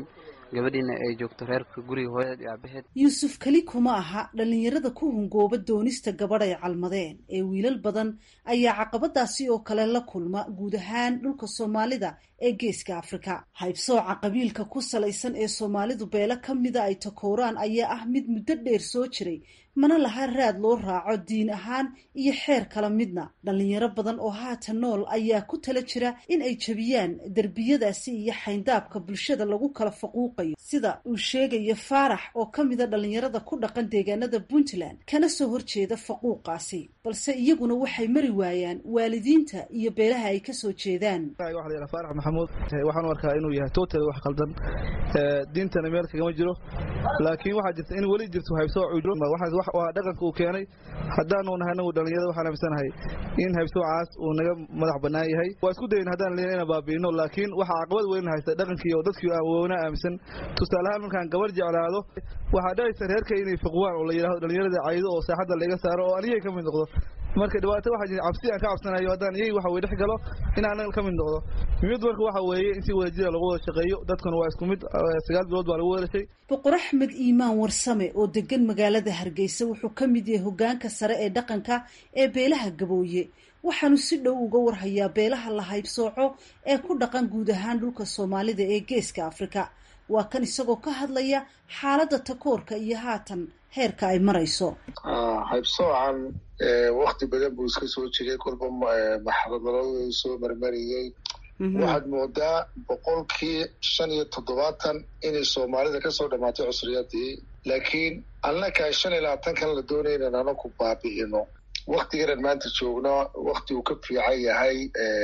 S3: gabadhiina ay joogto reerka guriga hooyadeed iyo aabaheed
S12: yuusuf keli kuma aha dhallinyarada ku hungooba doonista gabadh ay calmadeen ee wiilal badan ayaa caqabadaasi oo kale la kulma guud ahaan dhulka soomaalida ee geeska afrika haybsooca qabiilka ku salaysan ee soomaalidu beelo ka mida ay takooraan ayaa ah mid muddo dheer soo jiray mana laha raad loo raaco diin ahaan iyo xeer kala midna dhallinyaro badan oo haatan nool ayaa ku tala jira in ay jebiyaan derbiyadaasi iyo xayndaabka bulshada lagu kala faquuqayo sida uu sheegayo faarax oo ka mida dhallinyarada ku dhaqan deegaanada puntland kana soo horjeeda faquuqaasi balse iyaguna waxay mari waayaan waalidiinta iyo beelaha ay kasoo jeedaan
S13: faarax maxamuud waxaan u arkaa inuu yahay total wax qaldan diintana meel kagama jiro laakiin waxaa jirta in weli jirto haybsooc uu jiro waa dhaqanka uu keenay haddaanu nahay anagu dhallinyarada waxaan aaminsanahay in haybsoocaas uu naga madax bannaan yahay waa isku dayin haddaan leena inaan baabi'ino laakiin waxaa caqabad weyn haysta dhaqankii oo dadkii aan woona aaminsan tusaaleahaan markaan gabar jeclaado waxaa dhacaysa reerka inay fiqwaan oo la yidhahdo dhallinyarada caydo oo saaxadda laga saaro oo anigay ka mid noqdo marka dhibaato waxaa jirta cabsi aan ka cabsanayo haddaan iyay waxa weye dhex galo in anaga ka mid noqdo mid marka waxa weeye in si wada jira lagu wada shaqeeyo dadkuna waa isku mid sagaal bilood baa lagu wadashay
S12: boqor axmed iimaan warsame oo degan magaalada hargeysa wuxuu ka mid yahay hogaanka sare ee dhaqanka ee beelaha gabooye waxaanu si dhow uga warhayaa beelaha la haybsooco ee ku dhaqan guud ahaan dhulka soomaalida ee geeska afrika waa kan isagoo ka hadlaya xaaladda takoorka iyo haatan heerka ay marayso
S14: haybsoocan wakti badan buu iska soo jiray kolba maxradaladu soo marmariyey waxaad moodaa boqolkii shan iyo toddobaatan inay soomaalida kasoo dhamaatay cusriyadii laakiin annaka shan iyo labaatankan la doonaya inan anaku baabi'ino waktiganan maanta joogno wakti uu ka fiican yahay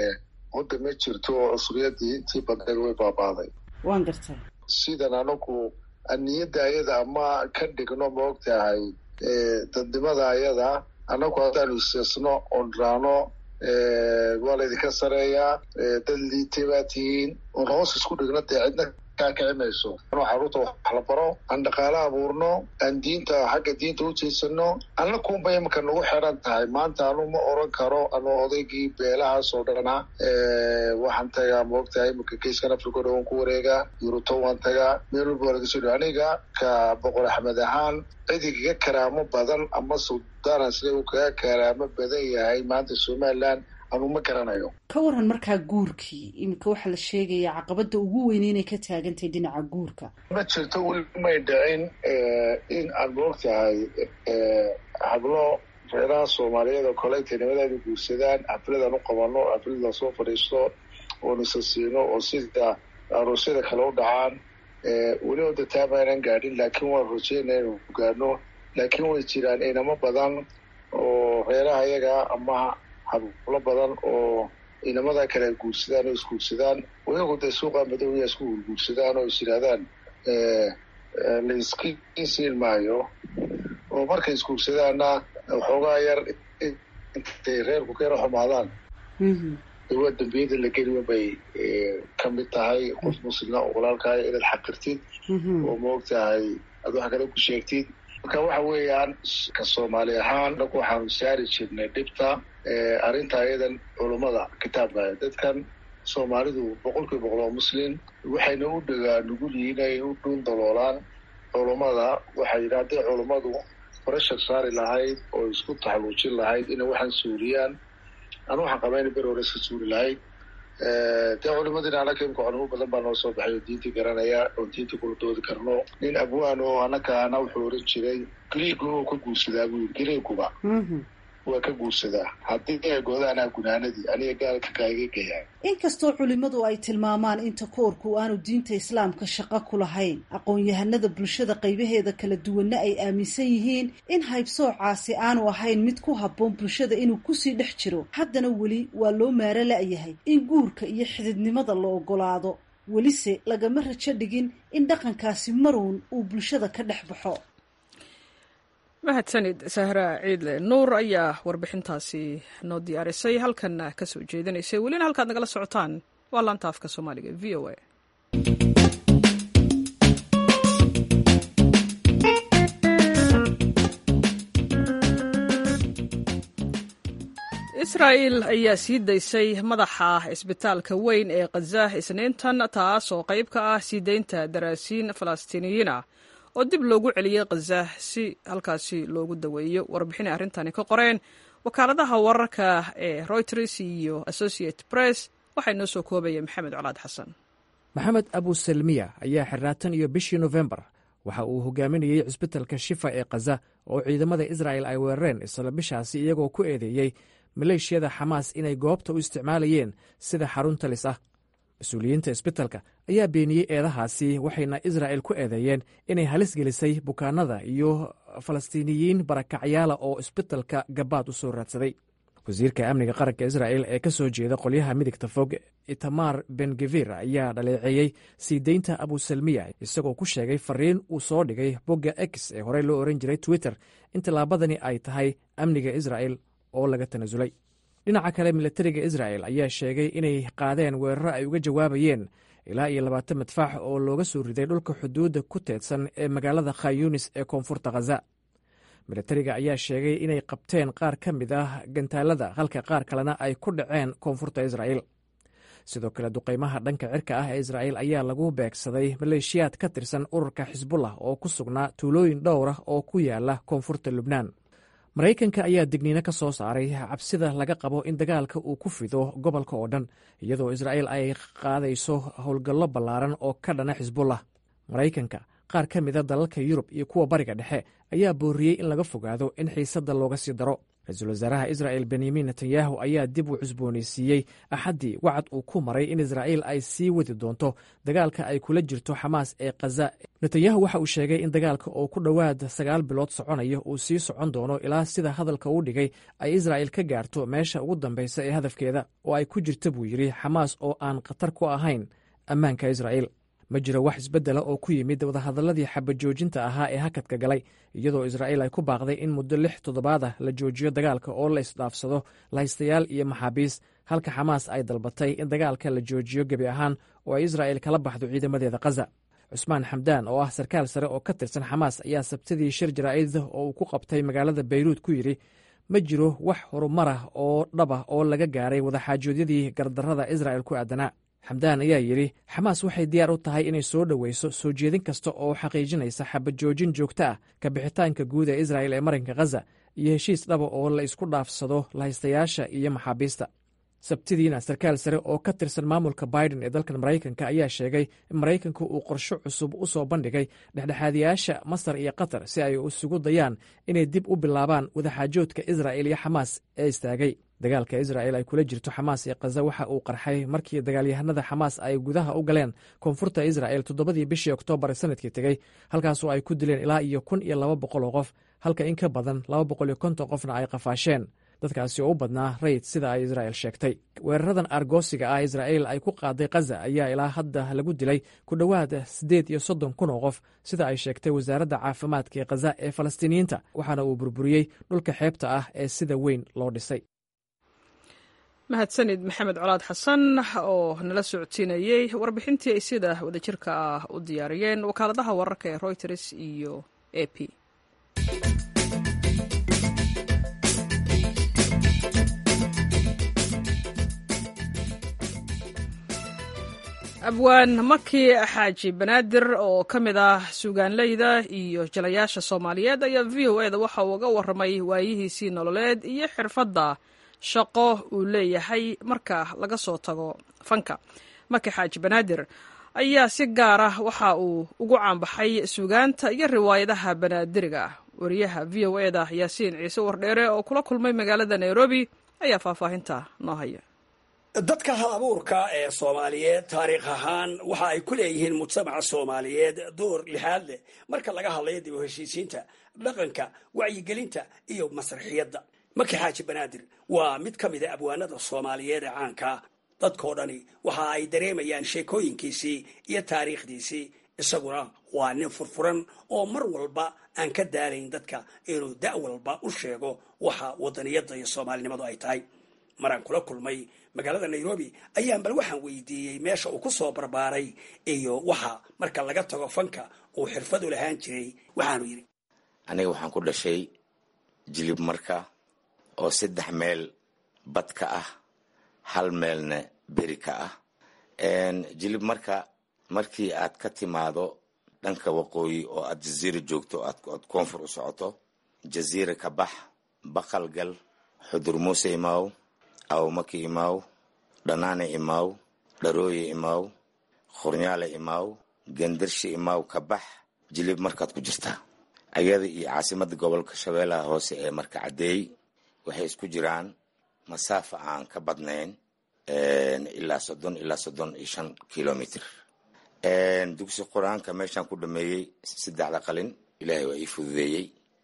S14: hodda ma jirto oo cusriyadii intii badneed way baabaaday
S12: waan gartaa
S14: sidan anagu aniyadda ayada ama ka dhigno maogtahay dadnimada ayada anagu haddaanu iseesno oon raano waa laydinka sareeyaa dad liitay baa tihiin oon hoos isku dhigno dee cidna kaa kici mayso anoo xaruurta wax la baro aan dhaqaale abuurno aan diinta xagga diinta u jeysano anna kunba imika nagu xidhan tahay maanta anu ma oran karo anoo odaygii beelahaas oo dhana waxaan tagaa maogtahay imika geeskan africa o dhan waan ku wareegaa yuruto waan tagaa meel walba waa laga soo dh aniga ka boqor axmed ahaan cidi kaga karaamo badan ama suldaana sida uu kaga karaamo badan yahay maanta somaliland anu ma garanayo
S12: ka waran markaa guurkii iminka waxaa la sheegayaa caqabada ugu weyne inay ka taagantahay dhinaca guurka
S14: ma jirto weli may dhicin in aan maogtahay hablo reeraha soomaaliyeed oo kale intay nimadeeda guursadaan xafladaan u qabano xaflada soo fadhiisto oon isa siino oo sida aroosyada kale u dhacaan weli oo dataama aynan gaadhin laakiin waan rajeynaya inu gaadhno laakiin way jiraan inamo badan oo reeraha iyaga ama hablo badan oo inamada kale ay guursadaan oo isguursadaan iyagu dee suuqa madowya isku guurguursadaan oo is yidhahdaan layskiisiin maayo oo markay isguursadaanna waxoogaa yar intay reerku ka yaro xumaadaan waa dambiyada la geliyo bay ka mid tahay qof muslima oo walaalkaay inaad xaqirtid oo maogtahay aad wax kale ku sheegtid marka waxa weeyaan ka soomaali ahaan anagu waxaanu saari jirnay dhibta arrinta ayadan culummada kitaabka dadkan soomaalidu boqolkiiba boqol oo muslim waxayna u dhagaa nugul yihiin ay u dhuun daloolaan culummada waxay yidhi hadday culummadu farashar saari lahayd oo isku taxaluujin lahayd inay waxaan suuriyaan anu waxaan qabaa ina beri hore iska suuri lahayd dee culimadina anaka imka culimo badan baa noo soo baxay oo diintii garanaya oo diintii kula doodi karno nin abwaan oo anaka ana wuxuu oran jiray griigu oo ka guursadaa buu yiri griiguba waa ka guursadaa haddii ay goodaanaa gunaanadii aniga gaalka kaaga geyaa
S12: inkastoo culimmadu ay tilmaamaan in takoorku aanu diinta islaamka shaqo ku lahayn aqoon-yahanada bulshada qaybaheeda kala duwanna ay aaminsan yihiin in haybsoocaasi aanu ahayn mid ku habboon bulshada inuu kusii dhex jiro haddana weli waa loo maaro la-yahay in guurka iyo xididnimada la ogolaado welise lagama rajo dhigin in dhaqankaasi maruun uu bulshada ka dhex baxo
S1: mahadsanid sahra ciidle nuur ayaa warbixintaasi noo diyaarisay halkanna ka soo jeedinaysay welina halkaad nagala socotaan waa laanta afka soomaaliga v o a israa'il ayaa sii daysay madaxa isbitaalka weyn ee khaza isniintan taas oo qayb ka ah sii daynta daraasiin falastiiniyiin ah oo dib loogu celiyey khaza si halkaasi loogu daweeyo warbixinay arrintani ka qoreen wakaaladaha wararka ee reuters iyo associate press waxaa inoo soo koobaya maxamed colaad xasan
S15: maxamed abuselmiya ayaa xirraatan iyo bishii nofembar waxa uu hogaaminayey cisbitalka shifa ee khaza oo ciidamada israa'el ay weerareen isla bishaasi iyagoo ku eedeeyey maleeshiyada xamaas inay goobta u isticmaalayeen sida xarun talis ah mas-uuliyiinta isbitalka ayaa beeniyey eedahaasi waxayna israa'el ku eedeeyeen inay halis gelisay bukaanada iyo falastiiniyiin barakacyaala oo isbitalka gabaad u soo raadsaday wasiirka amniga qaranka israa'el ee ka soo jeeda qolyaha midigta fog itamar bengevir ayaa dhaleeceeyey sii deynta abusalmiya isagoo ku sheegay fariin uu soo dhigay bogga x ee horey loo ohan jiray twitter in tallaabadani ay tahay amniga isra'el oo laga tanasulay dhinaca kale milatariga isra'el ayaa sheegay inay qaadeen weeraro ay uga jawaabayeen ilaa iyo labaatan madfaax oo looga soo riday dhulka xuduudda ku teedsan ee magaalada khayunis ee koonfurta khaza milatariga ayaa sheegay inay qabteen qaar ka mid ah gantaalada halka qaar kalena ay ku dhaceen koonfurta isra'el sidoo kale duqaymaha dhanka cirka ah ee isra'el ayaa lagu beegsaday maleeshiyaad ka tirsan ururka xisbullah oo ku sugnaa tuulooyin dhowr ah oo ku yaala koonfurta lubnaan maraykanka ayaa digniino ka soo saaray cabsida laga qabo in dagaalka uu ku fido gobolka oo dhan iyadoo isra'el ay qaadayso howlgallo ballaaran oo ka dhana xisbullah maraykanka qaar ka mida dalalka yurub iyo kuwa bariga dhexe ayaa booriyey in laga fogaado in xiisadda looga sii daro ra-iisul wasaaraha isra'el benyamin netanyahu ayaa dib u cusboonaysiiyey axaddii wacad uu ku maray in israa'il ay sii wadi doonto dagaalka ay kula jirto xamaas ee khaza netanyahu waxa uu sheegay in dagaalka oo ku dhowaad sagaal bilood soconaya uu sii socon doono ilaa sida hadalka uu dhigay ay israa'il ka gaarto meesha ugu dambaysa ee hadafkeeda oo ay ku jirta buu yidhi xamaas oo aan khatar ku ahayn ammaanka israa'il ma jiro wax isbeddela oo ku yimid wadahadalladii xabajoojinta ahaa ee hakadka galay iyadoo israa'iil ay ku baaqday in muddo lix toddobaad ah la joojiyo dagaalka oo la isdhaafsado lahaystayaal iyo maxaabiis halka xamaas ay dalbatay in dagaalka la joojiyo gebi ahaan oo ay israa'il kala baxdo ciidamadeeda khaza cusmaan xamdaan oo ah sarkaal sare oo ka tirsan xamaas ayaa sabtidii shir jaraa'id oo uu ku qabtay magaalada bayruud ku yidhi ma jiro wax horumar ah oo dhab ah oo laga gaaray wadaxaajoodyadii gardarrada israa'il ku aadanaa xamdaan ayaa yidhi xamaas waxay diyaar u tahay inay soo dhoweyso soo jeedin kasta oo xaqiijinaysa xabajoojin joogto ah ka bixitaanka guud ee israa'il ee marinka khaza iyo heshiis dhaba oo la isku dhaafsado lahaystayaasha iyo maxaabiista sabtidiina sarkaal sare oo ka tirsan maamulka biden ee dalkan maraykanka ayaa sheegay in maraykanku uu qorsho cusub u soo bandhigay dhexdhexaadiyaasha masar iyo qatar si ay isugu dayaan inay dib u bilaabaan wadaxaajoodka israa'il iyo xamaas ee istaagay dagaalka israa'il ay kula jirto xamaas ee khaza waxa uu qarxay markii dagaalyahanada xamaas ay gudaha u galeen koonfurta israa'il toddobadii bishii oktoobar sanadkii tegey halkaasoo ay ku dileen ilaa iyo kun iyo laba boqol oo qof halka in ka badan laba boqol iyo konton qofna ay qafaasheen dadkaasi oo u badnaa rayid sida ay israa'il sheegtay weeraradan argoosiga ah israa'il ay ku qaaday khaza ayaa ilaa hadda lagu dilay ku dhowaad siddeed iyo soddon kun oo qof sida ay sheegtay wasaaradda caafimaadka ee khaza ee falastiiniyiinta waxaana uu burburiyey dhulka xeebta ah ee sida weyn loo dhisay
S1: mahadsanid maxamed colaad xasan oo nala socodsiinayey warbixintii ay sida wadajirka ah u diyaariyeen wakaaladaha wararka ee reuters iyo a p abwaan maki xaaji banaadir oo ka mid ah suugaanleyda iyo jalayaasha soomaaliyeed ayaa v o eda waxa uu uga warramay waayihiisii nololeed iyo xirfadda shaqo uu leeyahay marka laga soo tago fanka maki xaaji banaadir ayaa si gaar ah waxa uu ugu caanbaxay suugaanta iyo riwaayadaha banaadiriga ah wariyaha v o eda yaasiin ciise wardheere oo kula kulmay magaalada nairobi ayaa faahfaahinta noo haya
S16: dadka hal abuurka ee soomaaliyeed taariikh ahaan waxa ay ku leeyihiin mujtamaca soomaaliyeed door lixaad leh marka laga hadlayo dib u heshiisiinta dhaqanka wacyigelinta iyo masraxiyadda maki xaaji banaadir waa mid ka mida abwaanada soomaaliyeed ee caankaa dadkoo dhani waxa ay dareemayaan sheekooyinkiisii iyo taariikhdiisii isaguna waa nin furfuran oo mar walba aan ka daalayn dadka inuu da' walba u sheego waxa wadaniyadda iyo soomaalinimadu ay tahay maraan kula kulmay magaalada nairobi ayaan bal waxaan weydiiyey meesha uu ku soo barbaaray iyo waxa marka laga tago fanka uu xirfad u lahaan jiray waxaanu yidhi
S17: aniga waxaan ku dhashay jilib marka oo saddex meel bad ka ah hal meelna beri ka ah jilib marka markii aad ka timaado dhanka waqooyi oo aad jaziira joogto aad koonfur u socoto jaziira ka bax baqal gal xudur muuse imaaw awmaki imaaw dhanaane imaaw dharooye imaaw khurnyaale imaaw gendarshe imaaw ka bax jilib markaad ku jirtaa ayada iyo caasimada gobolka shabeellaha hoose ee marka caddeey waxay isku jiraan masaafa aan ka badnayn ilaa soddon ilaa soddon iyo shan kilomitr dugsi qur-aanka meeshaan ku dhameeyey saddexda qalin ilaahay waa ii fududeeyey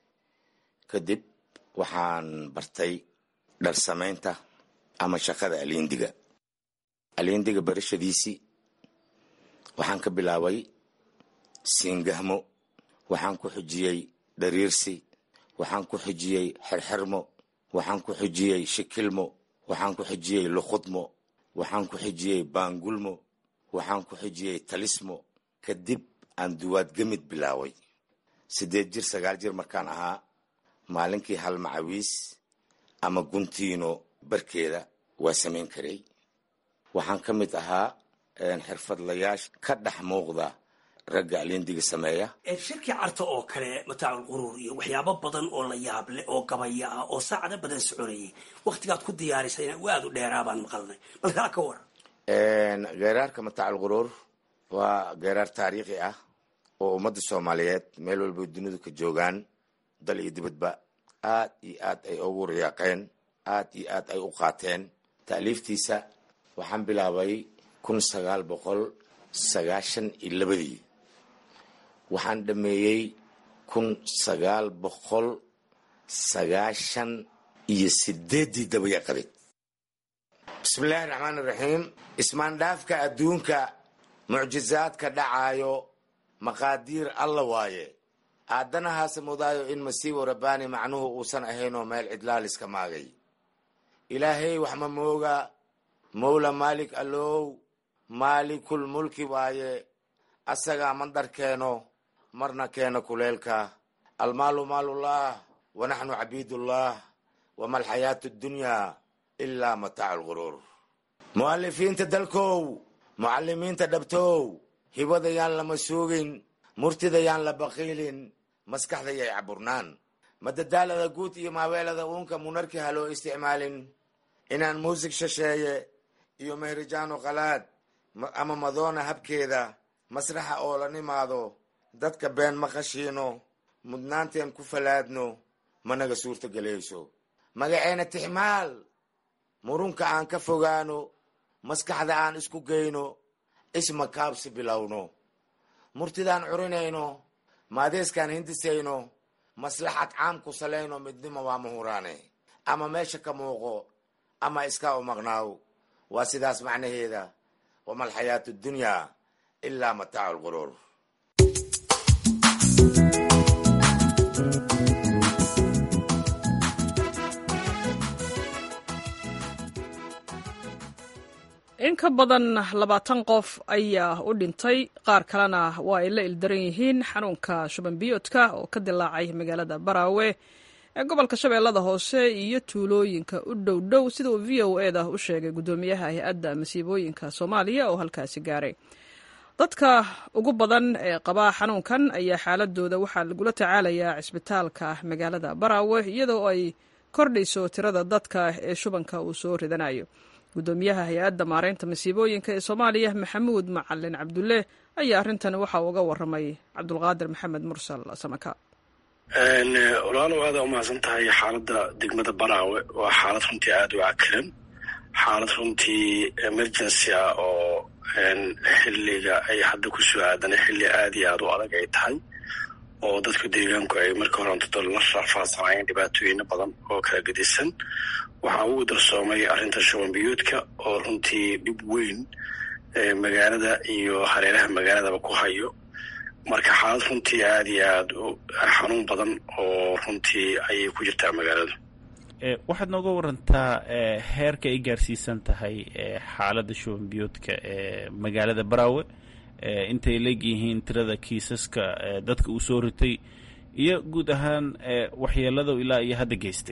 S17: kadib waxaan bartay dhar samaynta ama shaqada aliindiga aliindiga barashadiisii waxaan ka bilaabay siingahmo waxaan ku xujiyey dhariirsi waxaan ku xujiyey xerxermo waxaan ku xujiyey shikilmo waxaan ku xujiyey luqudmo waxaan ku xujiyey baangulmo waxaan ku xujiyey talismo kadib aan duwaadgemid bilaaway siddeed jir sagaal jir markaan ahaa maalinkii hal macawiis ama guntiino barkeeda waa samayn karay waxaan ka mid ahaa xirfadlayaasha ka dhex muuqda ragga alindiga sameeya
S16: shirkii carta oo kale mataacu quruur iyo waxyaabo badan oo la yaab leh oo gabaya ah oo saacado badan soconayay waktigaad ku diyaarisayna aada u dheeraabaan maqalnay balkaa ka waran
S17: geeraarka mataacal quruur waa geeraar taariikhi ah oo ummadda soomaaliyeed meel walba dunidu ka joogaan dal iyo dibadba aad iyo aad ay ugu riyaaqeen aad iyo aad ay u qaateen ta'liiftiisa waxaan bilaabay kun sagaal boqol sagaashan iyo labadii waxaan dhameeyey kun sagaal boqol sagaashan iyo sideeddii dabayaqadeed bismillaahi raxmaan iraxiim ismaandhaafka adduunka mucjizaadka dhacaayo maqaadiir alla waaye aadanahaase mudaayo in masiibo rabbaani macnuhu uusan ahaynoo meel cidlaaliska maagay ilaahay wax ma mooga mowla maalik allow maalikul mulki waaye asagaa mandar keeno marna keeno kuleelka almaalu maalullah wa naxnu cabiidullah wama alxayaatu addunyaa ilaa mataacu lguruur mu'alifiinta dalkow mucalimiinta dhabtow hibada yaan lama suugin murtida yaan la baqiilin maskaxda yay caburnaan madadaalada guud iyo maaweelada uunka munarki ha loo isticmaalin inaan muusig shasheeye iyo mehrijaano qalaad ama madoona habkeeda masraxa oo la nimaado dadka been ma qashiino mudnaanteen ku falaadno managa suurta gelayso magaceena tixmaal murunka aan ka fogaano maskaxda aan isku geyno isma kaabsi bilowno murtidaan curinayno maadeeskaan hindisayno maslaxad caam ku salayno midnimo waa muhuraane ama meesha ka muuqo ama iskaa u maqnaaw waa sidaas macnaheeda wama alxayaatu addunyaa ilaa mataacu lquruur
S1: in ka badan labaatan qof ayaa u dhintay qaar kalena waa ay la ildaran yihiin xanuunka shuban biyoodka oo ka dilaacay magaalada baraawe ee gobolka shabeellada hoose iyo tuulooyinka u dhow dhow sida uu v o eda u sheegay guddoomiyaha hay-adda masiibooyinka soomaaliya oo halkaasi gaaray dadka ugu badan ee qabaa xanuunkan ayaa xaaladooda waxaa lagula tacaalayaa cisbitaalka magaalada baraawe iyadoo ay kordhayso tirada dadka ee shubanka uu soo ridanayo guddoomiyaha hay-adda maareynta masiibooyinka ee soomaaliya maxamuud macalin cabdulle ayaa arrintan waxa uga waramay cabdulqaadir maxamed mursal samaka
S18: walaalow aada umahadsan tahay xaaladda degmada baraawe waa xaalad runtii aada u cakiran xaalad runtii emergency ah oo xilliga ay hadda ku soo aadana xilli aada iyo aada u adag ay tahay oo dadku deegaanku ay marka hore ontado la raafaasanayeen dhibaatooyino badan oo kala gedisan waxaa ugu darsoomay arrinta shuban biyuudka oo runtii dhib weyn magaalada iyo hareeraha magaaladaba ku hayo marka xaalad runtii aada iyo aada u xanuun badan oo runtii ayay ku jirtaa magaalada
S19: waxaad nooga warantaa heerka ay gaarsiisan tahay xaaladda shuban biyoodka ee magaalada baraawe intay leegyihiin tirada kiisaska dadka uu soo ritay iyo guud ahaan waxyeelada ilaa iyo hadda geystay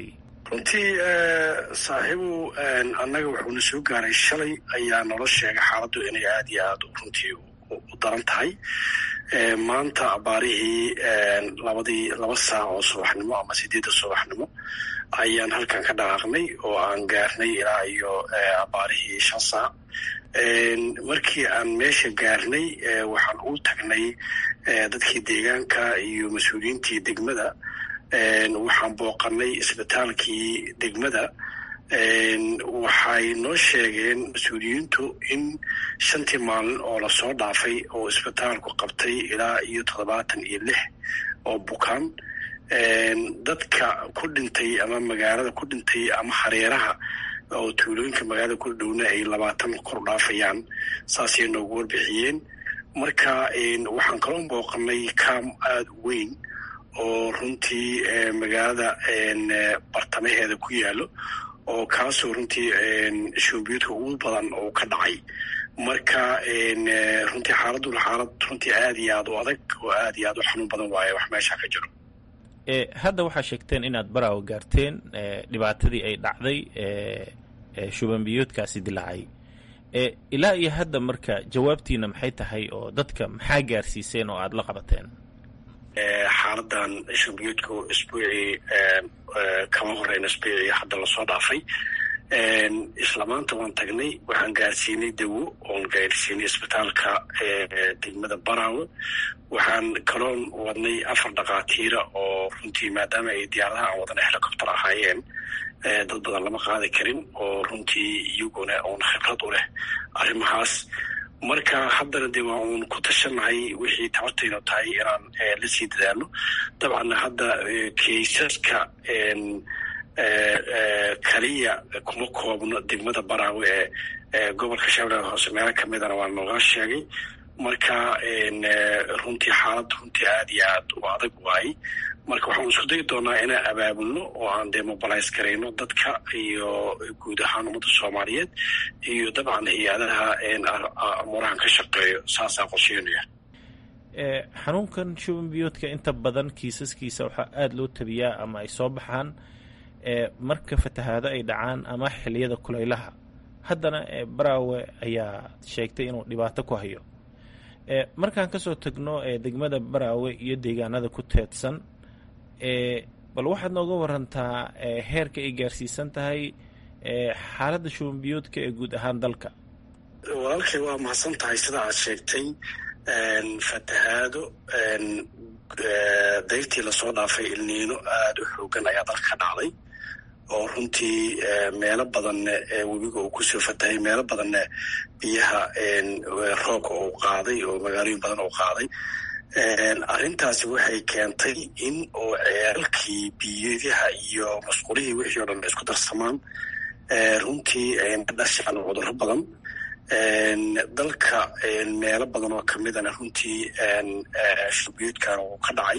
S18: runtii saaxiibu annaga wuxuuna soo gaaray shalay ayaa nolo sheegay xaaladdu inay aad iyo aad runtii u daran tahay maanta abaarihii labadii laba saac oo subaxnimo ama sideedda subaxnimo ayaan halkan ka dhaqaaqnay oo aan gaarnay ilaa iyo abaarihii shan saac markii aan meesha gaarnay waxaan u tagnay dadkii deegaanka iyo mas-uuliyiintii degmada waxaan booqanay isbitaalkii degmada waxay noo sheegeen mas-uuliyiintu in shantii maalin oo lasoo dhaafay oo isbitaalku qabtay ilaa iyo toddobaatan iyo lix oo bukaan dadka ku dhintay ama magaalada ku dhintay ama hareeraha oo tuulooyinka magaalada ku dhowna ay labaatan kor dhaafayaan saasay noogu warbixiyeen marka waxaan kaloo booqanay kaam aada u weyn oo runtii magaalada bartamaheeda ku yaalo oo kaasoo runtii shuumbiyadka ugu badan oo ka dhacay marka runtii xaaladuna xaalad runtii aad iyo aad u adag oo aad iyo aad u xanuun badan waaye wax meesha ka jiro
S19: hadda waxaa sheegteen inaad baraawo gaarteen dhibaatadii ay dhacday shubanbiyoodkaasi dilaacay ilaa iyo hadda marka jawaabtiina maxay tahay oo dadka maxaa gaarsiiseen oo aada la qabateen
S18: xaaladan shubanbiyoodku isbuucii kama horeyna isbuucii hadda lasoo dhaafay isla maanta waan tagnay waxaan gaarsiinay dawo oon gaarsiinay isbitaalka degmada baraawe waxaan kaloon wadnay afar dhakhaatiira oo runtii maadaama ay diyaaradaha aan wadana helicopter ahaayeen dad badan lama qaadi karin oo runtii iyaguna uun khibrad u leh arrimahaas marka haddana dee waa uun ku tashanahay wixii tabartaynu tahay inaan la sii dadaalo dabcanna hadda kaysaska kaliya kuma koobno degmada baraawe ee gobolka shabeellaha hoose meelo kamidana waa nooga sheegay marka runtii xaalad runtii aad iyo aad u adag waayey marka waxaan isku dayi doonaa inaan abaabulno oo aan dee mobilize garayno dadka iyo guud ahaan ummadda soomaaliyeed iyo dabcan hay-adaha amuurahan ka shaqeeyo saasaa qorsheynaya
S19: xanuunkan shuban biyoodka inta badan kiisaskiisa waxaa aada loo tabiyaa ama ay soo baxaan marka fatahaado ay dhacaan ama xiliyada kulaylaha haddana baraawe ayaa sheegtay inuu dhibaato ku hayo markaan kasoo tagno degmada baraawe iyo deegaanada ku teedsan bal waxaad nooga warantaa heerka ay gaarsiisan tahay xaaladda shubanbiyoodka ee guud ahaan dalka
S18: walaalkay waa mahadsan tahay sida aad sheegtay fatahaado dayrtii lasoo dhaafay ilniino aada u xoogan ayaa dalka ka dhacday oo runtii meelo badanna webiga uu kusoo fatahay meelo badanna biyaha roobka uu qaaday oo magaalooyin badan uu qaaday arrintaasi waxay keentay in oo ceelkii biyadaha iyo masqulihii wixii o dhan isku darsamaan runtii ka dhashaan cudurro badan dalka meelo badan oo kamidana runtii shubiyoodkan uu ka dhacay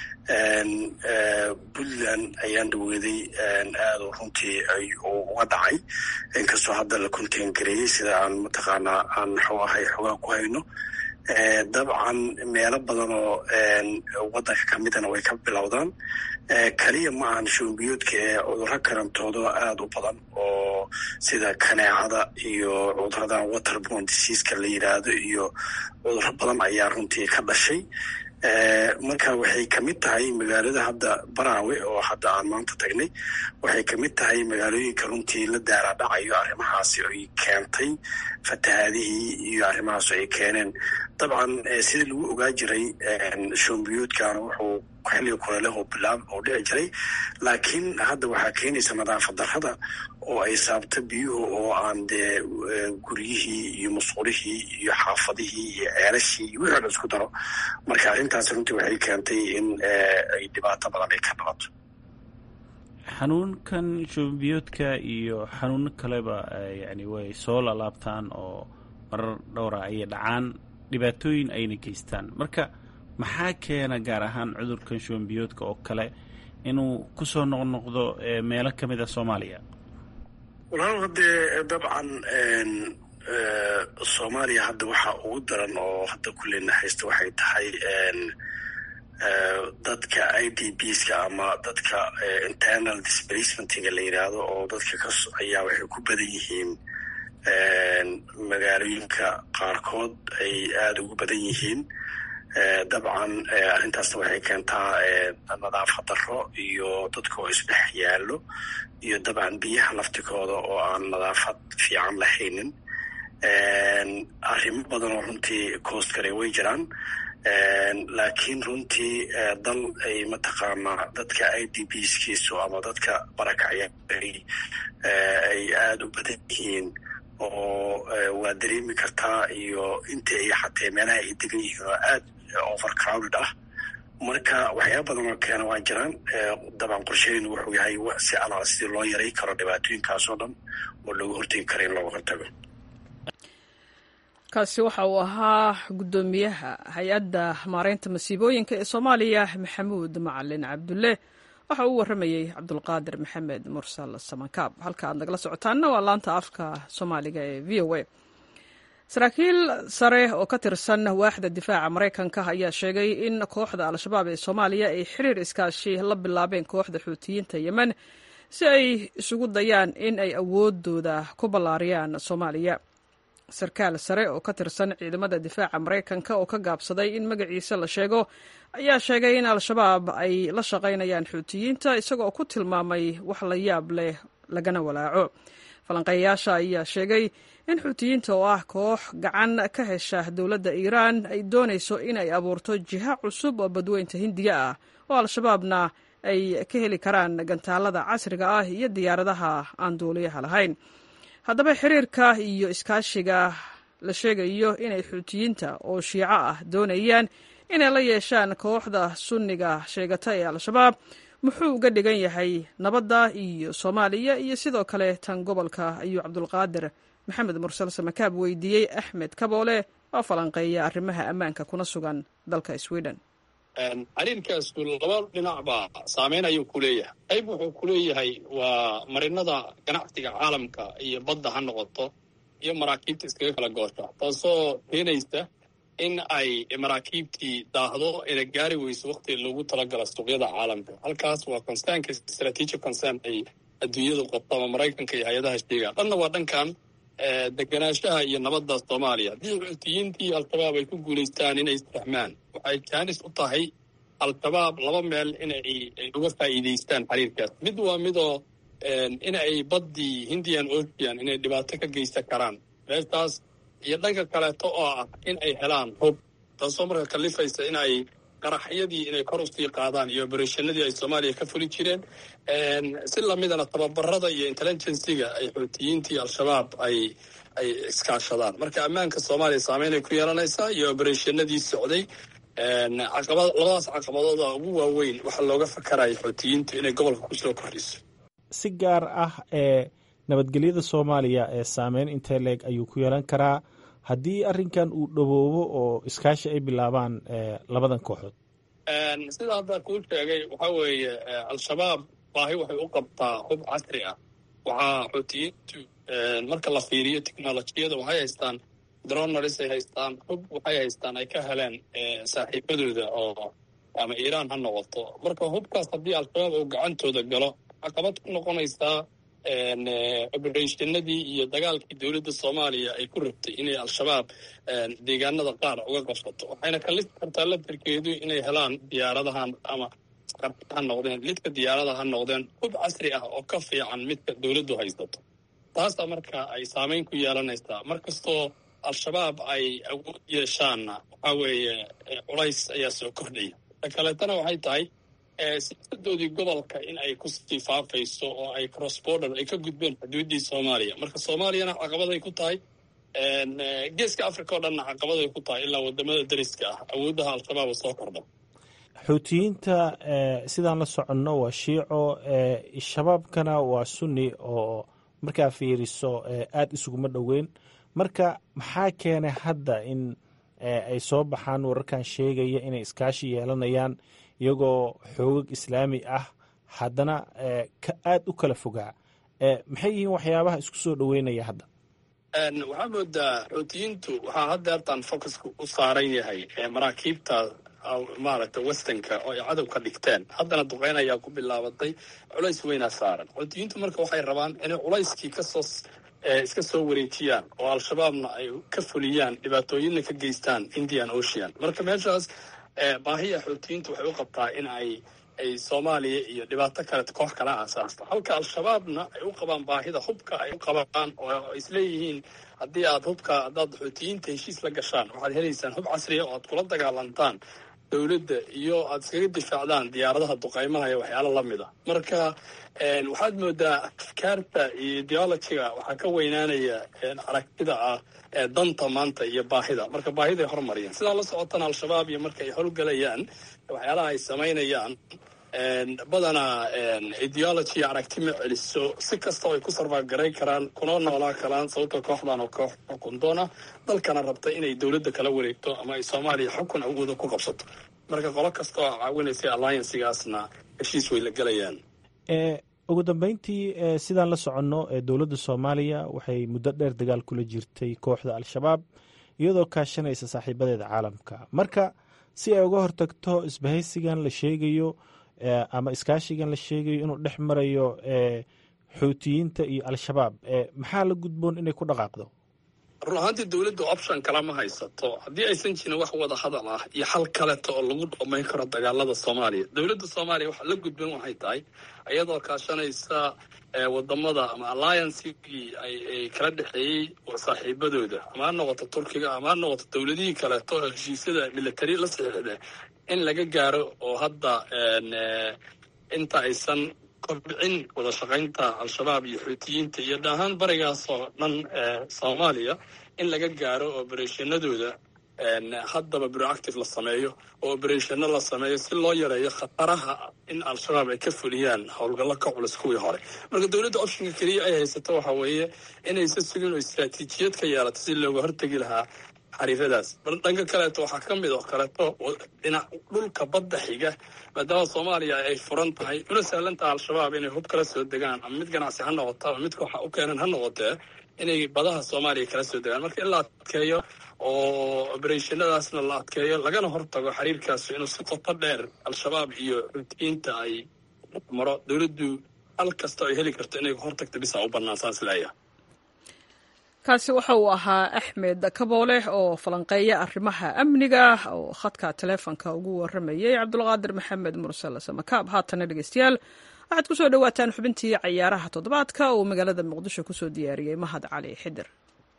S18: puntland ayaan dhaweeday aada runtii uga dhacay inkastoo hadda la contain gareeyey sida aan mataqaanaa aan muxuu ahay xogaa ku hayno dabcan meelo badan oo waddanka kamidana way ka bilowdaan kaliya ma ahan shuumbiyoodka ee cudurro karantoodo aada u badan oo sida kaneecada iyo cuduradan waterborne diseaska la yidhaahdo iyo cudurro badan ayaa runtii ka dhashay marka waxay kamid tahay magaalada hadda baraawe oo hadda aan maanta tagnay waxay kamid tahay magaalooyinka runtii la daara dhacayo arrimahaasi ay keentay fatahaadihii iyo arrimahaas ay keeneen dabcan sidii lagu ogaa jiray shoombiyoodkan wuxuu xilliga kuleeleh bilaab oo dhici jiray laakiin hadda waxaa keenaysa nadaafad darrada oo ay saabto biyuhu oo aan dee guryihii iyo musqulihii iyo xaafadihii iyo ceelashii iyo wixii o dhan isku daro marka arrintaas runtii waxay keentay in ay dhibaato badan ay ka dhalato
S19: xanuunkan shubanbiyoodka iyo xanuuno kaleba yani way soo lalaabtaan oo marar dhowra ayay dhacaan dhibaatooyin ayna geystaan marka maxaa keena gaar ahaan cudurkan shubanbiyoodka oo kale inuu kusoo noqnoqdo meelo ka mid a soomaaliya
S18: walaal haddee dabcan soomaaliya hadda waxaa ugu daran oo hadda kulleyna haysta waxay tahay dadka i d bska ama dadka internal displacementiga la yidhaahdo oo dadka ka ayaa waxay ku badan yihiin magaalooyinka qaarkood ay aada ugu badan yihiin dabcan arrintaasna waxay keentaa nadaafad darro iyo dadka oo isdhex yaallo iyo dabcan biyaha laftikooda oo aan nadaafad fiican lahaynin arrimo badan oo runtii coast kale way jiraan laakiin runtii dal ay mataqaanaa dadka i d bskiisu ama dadka barakacya ay aada u badan yihiin oo waa dareemi kartaa iyo inta ay xatee meelaha ay degan yihiin oo aad overcrowded ah marka waxyaaba badan oo keena waa jiraan dabcan qorsheynu wuxuu yahay si alaal sidii loo yaray karo dhibaatooyinkaasoo dhan oo looga hortegi kara in looga hortago
S1: kaasi waxa uu ahaa guddoomiyaha hay-adda maareynta masiibooyinka ee soomaaliya maxamuud macalin cabdulle waxa uu warramayey cabdulqaadir maxamed mursal samankaab halka aad nagala socotaanna waa laanta afka soomaaliga ee v o a saraakiil sare oo ka tirsan waaxda difaaca maraykanka ayaa sheegay in kooxda al-shabaab ee soomaaliya ay xiriir iskaashi la bilaabeen kooxda xuutiyiinta yemen si ay isugu dayaan in ay awoodooda ku ballaariyaan soomaaliya sarkaal sare oo ka tirsan ciidamada difaaca maraykanka oo ka gaabsaday in magaciisa la sheego ayaa sheegay in al-shabaab ay la shaqaynayaan xuutiyiinta isagoo ku tilmaamay wax la yaab leh lagana walaaco falanqeeyayaasha ayaa sheegay in xuutiyiinta oo ah koox gacan ka hesha dowladda iiraan ay doonayso inay abuurto jiha cusub oo badweynta hindiya ah oo al-shabaabna ay ka heli karaan gantaalada casriga ah iyo diyaaradaha aan duuliyaha lahayn haddaba xiriirka iyo iskaashiga la sheegayo inay xuutiyiinta oo shiico ah doonayaan inay la yeeshaan kooxda sunniga sheegata ee al-shabaab muxuu uga dhigan yahay nabadda iyo soomaaliya iyo sidoo kale tan gobolka ayuu cabdulqaadir maxamed mursal samakaab weydiiyey axmed kaboole oo falanqeeya arrimaha ammaanka kuna sugan dalka sweden
S20: xiriirkaasu laba dhinacba saameyn ayuu ku leeyahay qayb wuxuu ku leeyahay waa marinada ganacsiga caalamka iyo badda ha noqoto iyo maraakiibta iskaga kala goosha taasoo keenaysa in ay maraakiibtii daahdo ina gaari weyso wakti loogu talagala suuqyada caalamka halkaas waa concernka strategic concern ay adduunyadu qabto ama maraykanka iyo hay-adaha sheegaan dhanna waa dhankan deganaanshaha iyo nabadda soomaaliya haddii xuutiyiintii al-shabaab ay ku guulaystaan inay isfahmaan waxay jaanis u tahay al-shabaab laba meel inay uga faa'iidaystaan xiriirkaas mid waa midoo in ay baddii hindian ocean inay dhibaato ka geysan karaan meeshaas iyo dhanka kaleeto oo ah in ay helaan hub taasoo marka kalifaysa in ay qaraxyadii inay kor usii qaadaan iyo oberashanadii ay soomaaliya ka fuli jireen si lamidana tababarada iyo intelligensiga ay xuutiyiintii al-shabaab ay ay iskaashadaan marka ammaanka soomaaliya saameynay ku yeelanaysaa iyo oberashanadii socday caqaba labadaas caqabadooda ugu waaweyn waxaa looga fakaraya xuutiyiintu inay gobolka kusoo kordhiso
S19: si gaar ah ee nabadgelyada soomaaliya ee saameyn intee leeg ayuu ku yeelan karaa haddii arrinkan uu dhowoobo oo iskaashi ay bilaabaan labadan kooxood
S20: sida hadda kuu sheegay waxaa weeye al-shabaab baahi waxay u qabtaa hub casri ah waxaa xuutiyiintu marka la fiiriyo technolojiyada waxay haystaan dronaris ay haystaan hub waxay haystaan ay ka heleen saaxiibadooda oo ama iiraan ha noqoto marka hubkaas haddii al-shabaab uu gacantooda galo caqabad ku noqonaysaa oberashanadii iyo dagaalkii dowladda soomaaliya ay ku rabtay inay al-shabaab deegaanada qaar uga qabsato waxayna kalisi kartaa latarkeedu inay helaan diyaaradahan ama ha noqdeen lidka diyaarada ha noqdeen hub casri ah oo ka fiican midka dowladdu haysato taasa marka ay saameyn ku yeelanaysaa markastoo al-shabaab ay awood yeeshaanna waxaa weeye culays ayaa soo kordhaya ta kaleetana waxay tahay siyaasadoodii gobolka in ay kusii faafayso oo ay cross border ay ka gudbeen xuduuddii soomaaliya marka soomaaliyana caqabaday ku tahay geeska africa oo dhanna caqabaday ku tahay ilaa wadamada dariska ah awooddaha al-shabaab soo kordha
S19: xuutiyiinta sidaan la soconno waa shiico shabaabkana waa sunni oo markaa fiiriso aada isuguma dhoweyn marka maxaa keenay hadda in ay soo baxaan wararkan sheegaya inay iskaashi yeelanayaan iyagoo xoogag islaami ah haddana aada u kala fogaa maxay yihiin waxyaabaha isku soo dhoweynaya hadda
S20: waxaa moodaa xuutiyiintu waxaa haddeertan focuska u saaran yahay maraakiibta maaragtay westernka oo ay cadow ka dhigteen haddana duqeyn ayaa ku bilaabatay culays weynaa saaran xuutiyiintu marka waxay rabaan inay culayskii kasoo iska soo wareejiyaan oo al-shabaabna ay ka fuliyaan dhibaatooyinna ka geystaan indian ocean marka meeshaas baahiya xuutiyiintu waxay u qabtaa in ay ay soomaaliya iyo dhibaato kale koox kala aasaasto halka al-shabaabna ay u qabaan baahida hubka ay u qabaan oo isleeyihiin haddii aad hubka haddaad xuutiyiinta heshiis la gashaan waxaad helaysaan hub casriya oo aad kula dagaalantaan dowladda iyo aad iskaga difaacdaan diyaaradaha duqaymaha iyo waxyaalo lamid a marka waxaad moodaa afkaarta iyo ideologiga waxaa ka weynaanaya aragtida ah danta maanta iyo baahida marka baahiday hormariyaan sidaa la socotana al-shabaab iyo marka ay howlgelayaan waxyaalaha ay samaynayaan badanaa ideology aragti ma celiso si kastao ay ku sarfaagarayn karaan kuna noolaa karaan sababta kooxdan oo koox xukun doona dalkana rabta inay dowladda kala wareegto ama ay soomaaliya xukun awooda ku qabsato marka qolo kasta oo caawinaysa alliancigaasna heshiis way la gelayaan
S19: ugu dambeyntii sidaan la soconno dowladda soomaaliya waxay muddo dheer dagaal kula jirtay kooxda al-shabaab iyadoo kaashanaysa saaxiibadeeda caalamka marka si ay uga hortagto isbahaysigan la sheegayo ama iskaashigan la sheegayo inuu dhex marayo xuutiyiinta iyo al-shabaab maxaa la gudboon inay ku dhaqaaqdo
S20: run ahaantii dowladda option kale ma haysato haddii aysan jirin wax wada hadal ah iyo xal kaleto oo lagu dhamayn karo dagaalada soomaaliya dowladda soomaaliya waxa la gudban waxay tahay iyadoo kaashanaysa wadamada ama alliancegii ay kala dhexeeyey saaxiibadooda ama ha noqoto turkiga ama ha noqoto dowladihii kaleeto oo heshiisyada military la saxiixda in laga gaaro oo hadda inta aysan kobcin wada shaqaynta al-shabaab iyo xuutiyiinta iyo dhahaan barigaas oo dhan soomaaliya in laga gaaro obereshanadooda haddaba proactive la sameeyo oo obereshano la sameeyo si loo yareeyo khataraha in al-shabaab ay ka fuliyaan howlgallo ka culus kuwii hore marka dowladda optionka keliya ay haysato waxa weeye inaysa sugin oo istraatiijiyad ka yeelato si looga hortegi lahaa xariiradaas bal dhanka kaleeto waxaa ka mid oo kaleeto dhinac dhulka badda xiga maadaama soomaaliya ay furan tahay una sahlantaha al-shabaab inay hub kala soo degaan ama mid ganacsi ha noqoto ama mid kooxa u keenan ha noqotee inay badaha soomaaliya kala soo degaan marka in la adkeeyo oo obereshannadaasna la adkeeyo lagana hortago xiriirkaasi inuu si qoto dheer al-shabaab iyo xutiyiinta ay maro dowladdu hal kasta ay heli karto inay hortagta bisa u bannaan saas leeyahay
S1: kaasi waxa uu ahaa axmed kabooleh oo falanqeeya arrimaha amniga oo khadka taleefonka ugu waramayay cabdulqaadir maxamed mursal samakaab haatana dhegeystayaal waxaad ku soo dhowaataan xubintii cayaaraha toddobaadka uu magaalada muqdisho kusoo diyaariyey mahad cali xidir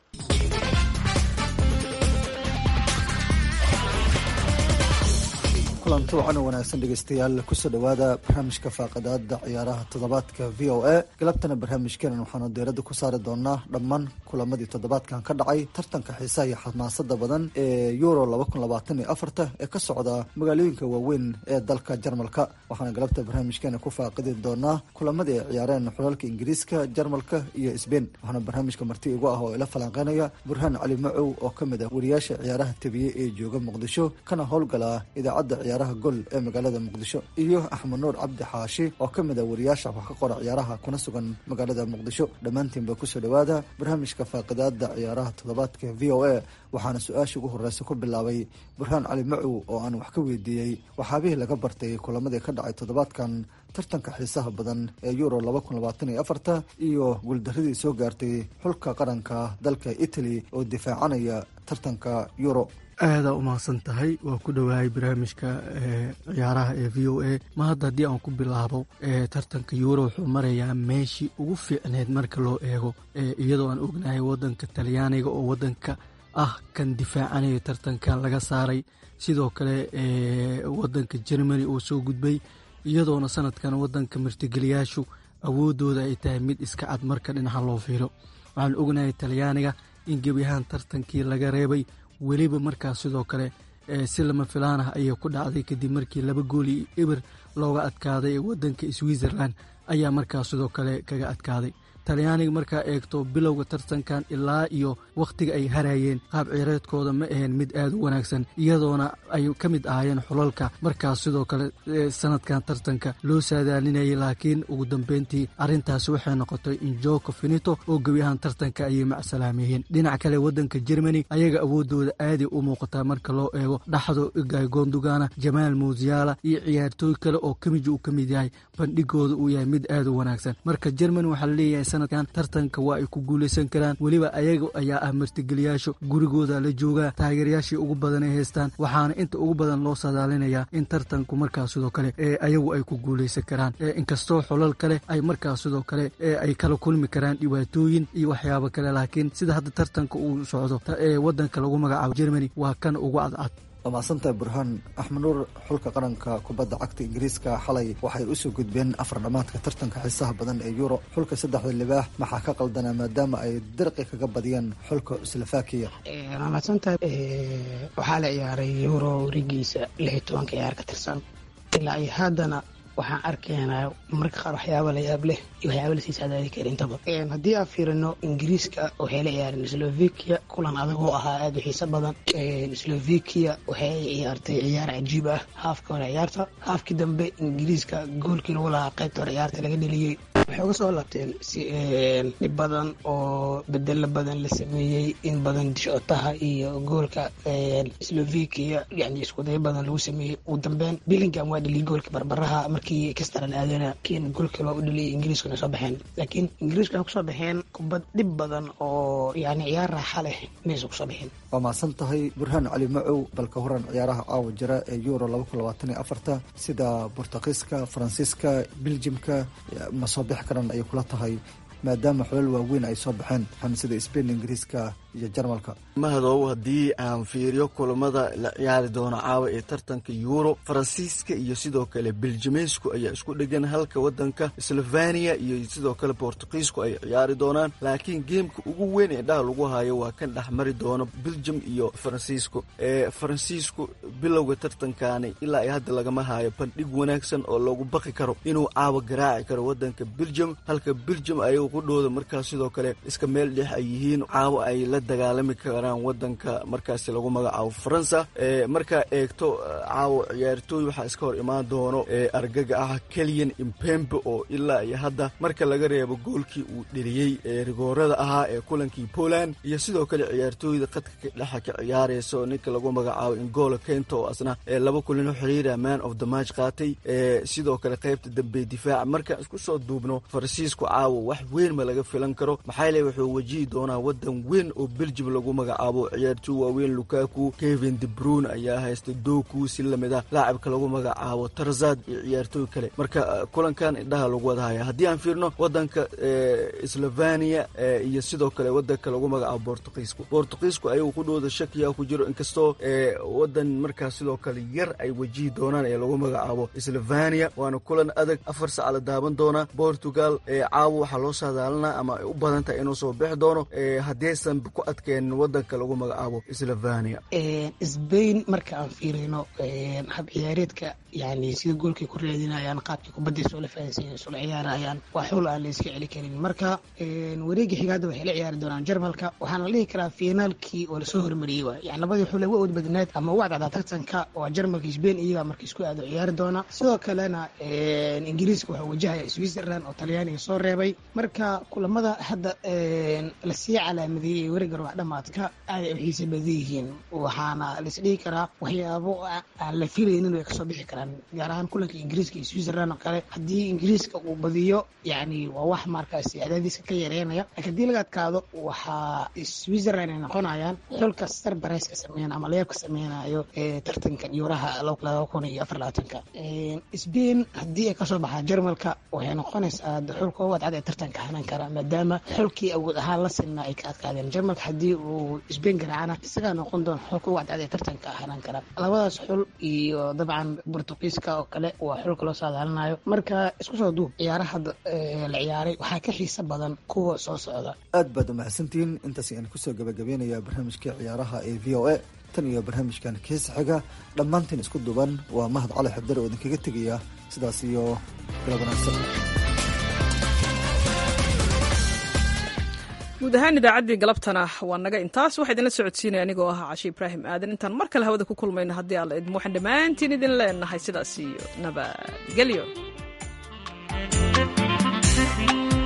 S21: kulanti wacan wanaagsan dhegeystayaal kusoo dhowaada barnaamijka faaqadaada ciyaaraha toddobaadka v o a galabtana barnaamijkeenan waxaanu diiradda ku saari doonaa dhammaan kulamadii toddobaadkan ka dhacay tartanka xiisaha iyo xamaasada badan ee euro laba kun labaatan iyo afarta ee ka socda magaalooyinka waaweyn ee dalka jarmalka waxaana galabta barnaamijkeena ku faaqidi doonaa kulamadii ay ciyaareen xulalka ingiriiska jarmalka iyo sbain waxaana barnaamijka marti igu ah oo ila falanqeynaya burhaan cali macow oo ka mid ah wariyaasha ciyaaraha tebiyey ee jooga muqdisho kana howlgala idaacadda ciyaaraha gol ee magaalada muqdisho iyo axmed nuur cabdi xaashi oo ka mid ah wariyaasha wax ka qora ciyaaraha kuna sugan magaalada muqdisho dhammaantiinba kusoo dhowaada barnaamijka faaqidaada ciyaaraha toddobaadka v o a waxaana su-aasha ugu horeysa ku bilaabay burhaan cali macow oo aan wax ka weydiiyey waxaabihii laga bartay kulamadii ka dhacay toddobaadkan tartanka xiisaha badan ee euro laba kun labaatan iyo afarta iyo guuldaradii soo gaartay xulka qaranka dalka italy oo difaacanaya tartanka euro
S22: aadaa u mahadsan tahay waa ku dhowahay barnaamijka ciyaaraha ee v o a ma hadda haddii aan ku bilaabo tartanka euro wuxuu marayaa meeshii ugu fiicneed marka loo eego iyadoo aan ognahay wadanka talyaaniga oo wadanka ah kan difaacanaya tartankan laga saaray sidoo kale wadanka germany oo soo gudbay iyadoona sanadkan wadanka martigeliyaashu awoodooda ay tahay mid iska cad marka dhinaca loo fiiro waxaan ognahay talyaaniga in gebiyahaan tartankii laga reebay weliba markaas sidoo kale si lama filaan ah ayay ku dhacday kadib markii laba gooli eber looga adkaaday wadanka switzerland ayaa markaas sidoo kale kaga adkaaday talyaaniga markaa eegto bilowga tartankan ilaa iyo wakhtiga ay harayeen qaab ciireedkooda ma ahayn mid aad u wanaagsan iyadoona ay ka mid ahaayeen xulalka markaas sidoo kale sanadkan tartanka loo saadaalinayay laakiin ugu dambeyntii arrintaasi waxay noqotay injoko finito oo gebi ahaan tartanka ayay macsalaameyeen dhinac kale waddanka jermani ayaga awoodooda aaday u muuqataa marka loo eego dhaxdo igay gondugana jamaal muusiyaala iyo ciyaartooy kale oo kamiji uu ka mid yahay bandhigooda uu yahay mid aad u wanaagsan marka jermani waxaa laleeyahay sanadkan tartanka waa ay ku guuleysan karaan weliba ayaga ayaa ah martigeliyaasho gurigooda la joogaa taageerayaashii ugu badan ay haystaan waxaana inta ugu badan loo sadaalinayaa in tartanku markaas sidoo kale ayagu ay ku guuleysan karaan inkastoo xolal kale ay markaas sidoo kale ay kala kulmi karaan dhibaatooyin iyo waxyaabo kale laakiin sida hadda tartanka uu socdo wadanka lagu magacaabo jermani waa kan ugu cadcad
S21: waa mahadsantahay burhaan axmed nuur xulka qaranka kubadda cagta ingiriiska xalay waxay usoo gudbeen afar dhammaadka tartanka xiisaha badan ee yuro xulka saddexda libaax maxaa ka qaldanaa maadaama ay dirqi kaga badiyeen xulka slovakiya
S5: waa mahadsantahay waxaa la ciyaaray yuro warigiisa lix iyo tobanka ciyaar ka tirsan ilaa iyo haddana waxaan arkaynaa marka qaar waxyaaba la yaab leh iyo waxyaaba lasii saadaadi kara intaba haddii aan fiirino ingiriiska waxay la ciyaareen slovakia kulan adag oo ahaa aada u xiiso badan slovakia waxay ciyaartay ciyaar cajiib ah haafka hore ciyaarta haafkii dambe ingiriiska goolkii lagu lahaa qaybta hore ciyaarta laga dheliyey waxay uga soo laabteen dhib badan oo bedelo badan la sameeyey in badan dishootaha iyo goolka slovakia yani iskudayo badan lagu sameeyey ugu dambeyn billingham waa dheliyay goolka barbaraha markii kastara la aadana kiin goolkii loo u dheliyay ingiriiskuna soo baxeen laakiin ingiriisku waxay kusoo baxeen kubad dhib badan oo yani ciyaar raaxa leh maysa kusoo baxeen
S21: waa mahadsan tahay burhaan cali macow balka horan ciyaaraha caawa jira ee euro laba kun labaatan iyo afarta sida bortugiiska faransiiska beljimka ma soo bixi karaan ayay kula tahay maadaama xulal waaweyn ay soo baxeen waxaan sida spain ingiriiska iyo jarmalka
S6: mahadow haddii aan fiiriyo kulamada la ciyaari doono caawa ee tartanka euro faransiiska iyo sidoo kale beljimeysku ayaa isku dhegan halka wadanka slovania iyo sidoo kale bortugiisku ay ciyaari doonaan laakiin geemka ugu weyn ee dhaha lagu hayo waa kan dhexmari doono beljum iyo faransiisku ee faransiisku bilowga tartankaani ilaa ay hadda lagama hayo bandhig wanaagsan oo loogu baqi karo inuu caawa garaaci karo wadanka beljum halka beljum ayagu qudhooda markaas sidoo kale iska meel dhex ay yihiin caawa ay la dagaalami karaan wadanka markaasi lagu magacaabo faransa markaa eegto caawo ciyaartooy waxaa iska hor imaan doono argaga ah keliyan impembe oo ilaa iyo hadda marka laga reebo goolkii uu dheliyey ee rigoorada ahaa ee kulankii poland iyo sidoo kale ciyaartooyda qadka dhexa ka ciyaarayso ninka lagu magacaabo ingolo kento oo asna laba kulino xiriira man of the match qaatay sidoo kale qaybta dambe difaaca markaan isku soo duubno faransiisku caawo wax weyn ma laga filan karo maxaa le wuxuu wajihi doonaa wadan weyn oo beljum lagu magacaabo ciyaartooy waaweyn lukaku kevin debrun ayaa haysta doku si lamid ah laacibka lagu magacaabo tarzad iyo ciyaartooy kale marka kulankan indhaha lagu wada haya haddii aan fiirno wadanka slovania iyo sidoo kale wadanka lagu magacaabo bortugiisku bortugiisku ayagu qudhooda shakiya ku jiro inkastoo wadan markaas sidoo kale yar ay wajihi doonaan ee lagu magacaabo slovania waana kulan adag afar sac la daaban doonaa portugal caawo waxaa loo saadaalinaa ama ay u badan tahay inuu soo bixi doono haddaysan ku adkeenin wadanka lagu magacaabo slovania
S5: sbain marka aan fiirino hab ciyaareedka yani sida goolkay ku raadinayaan qaabkii kubadday soola fahansiin soola ciyaarayaan waa xul aan la iska celi karin marka wareegii xigaada waxay la ciyaari doonaan jarmalka waxaana la dhihi karaa finaalkii oo lasoo hormariyey waay yani labadii xule wa od badnaad ama u cadcada tartanka waa jarmalka sbain iyagaa marka isku aado ciyaari doona sidoo kalena ingiriiska waxaa wajahaya switzerland oo talyaaniga soo reebay marka kulamada hadda lasii calaamadeeyey ee wareega rubax dhamaadka aaday u xiisa badan yihiin waxaana laisdhihi karaa waxyaabo aan la filaynin way kasoo bixi karaan gaar ahaan kulanka ingiriiska iyo switzerland oo kale haddii ingiriiska uu badiyo yani waa wax markaasi cadaadiska ka yareynaya laakiin haddii laga adkaado waxaa switzerland ay noqonayaan xulka sarbarayska sameyn ama leebka sameynayo ee tartankan yuuraha laba kun iyo afar labaatanka spain haddii ay kasoo baxaan jarmalka waxay noqonaysaa xulka ugu adcad ee tartanka hanan kara maadaama xulkii awood ahaan la sinna ay ka adkaadeen jarmalka haddii uu sbain garaacana isagaa noqon doona xulka ugu adcad ee tartanka hanan kara labadaas xul iyo dabcan bortugiiska oo kale waa xulka loo saadaalinayo marka isku soo duub ciyaaraha la ciyaaray waxaa ka xiisa badan kuwa soo socda
S21: aad baad umahadsantihiin intaas ayaan kusoo gabagabeynaya barnaamijkii ciyaaraha ee v o a tan iyo barnaamijkan keesa xiga dhammaantiin isku duban waa mahad cali xabdar oo idinkaga tegaya sidaas iyo galab wanaagsan
S1: guud ahaan idaacaddii galabtana waa naga intaas waxaa idinla socodsiinaya anigoo ah cashi ibraahim aadan intaan mar kale hawada ku kulmayno haddii alla idmo waxaan dhammaantiin idin leenahay sidaas iyo nabadgelyo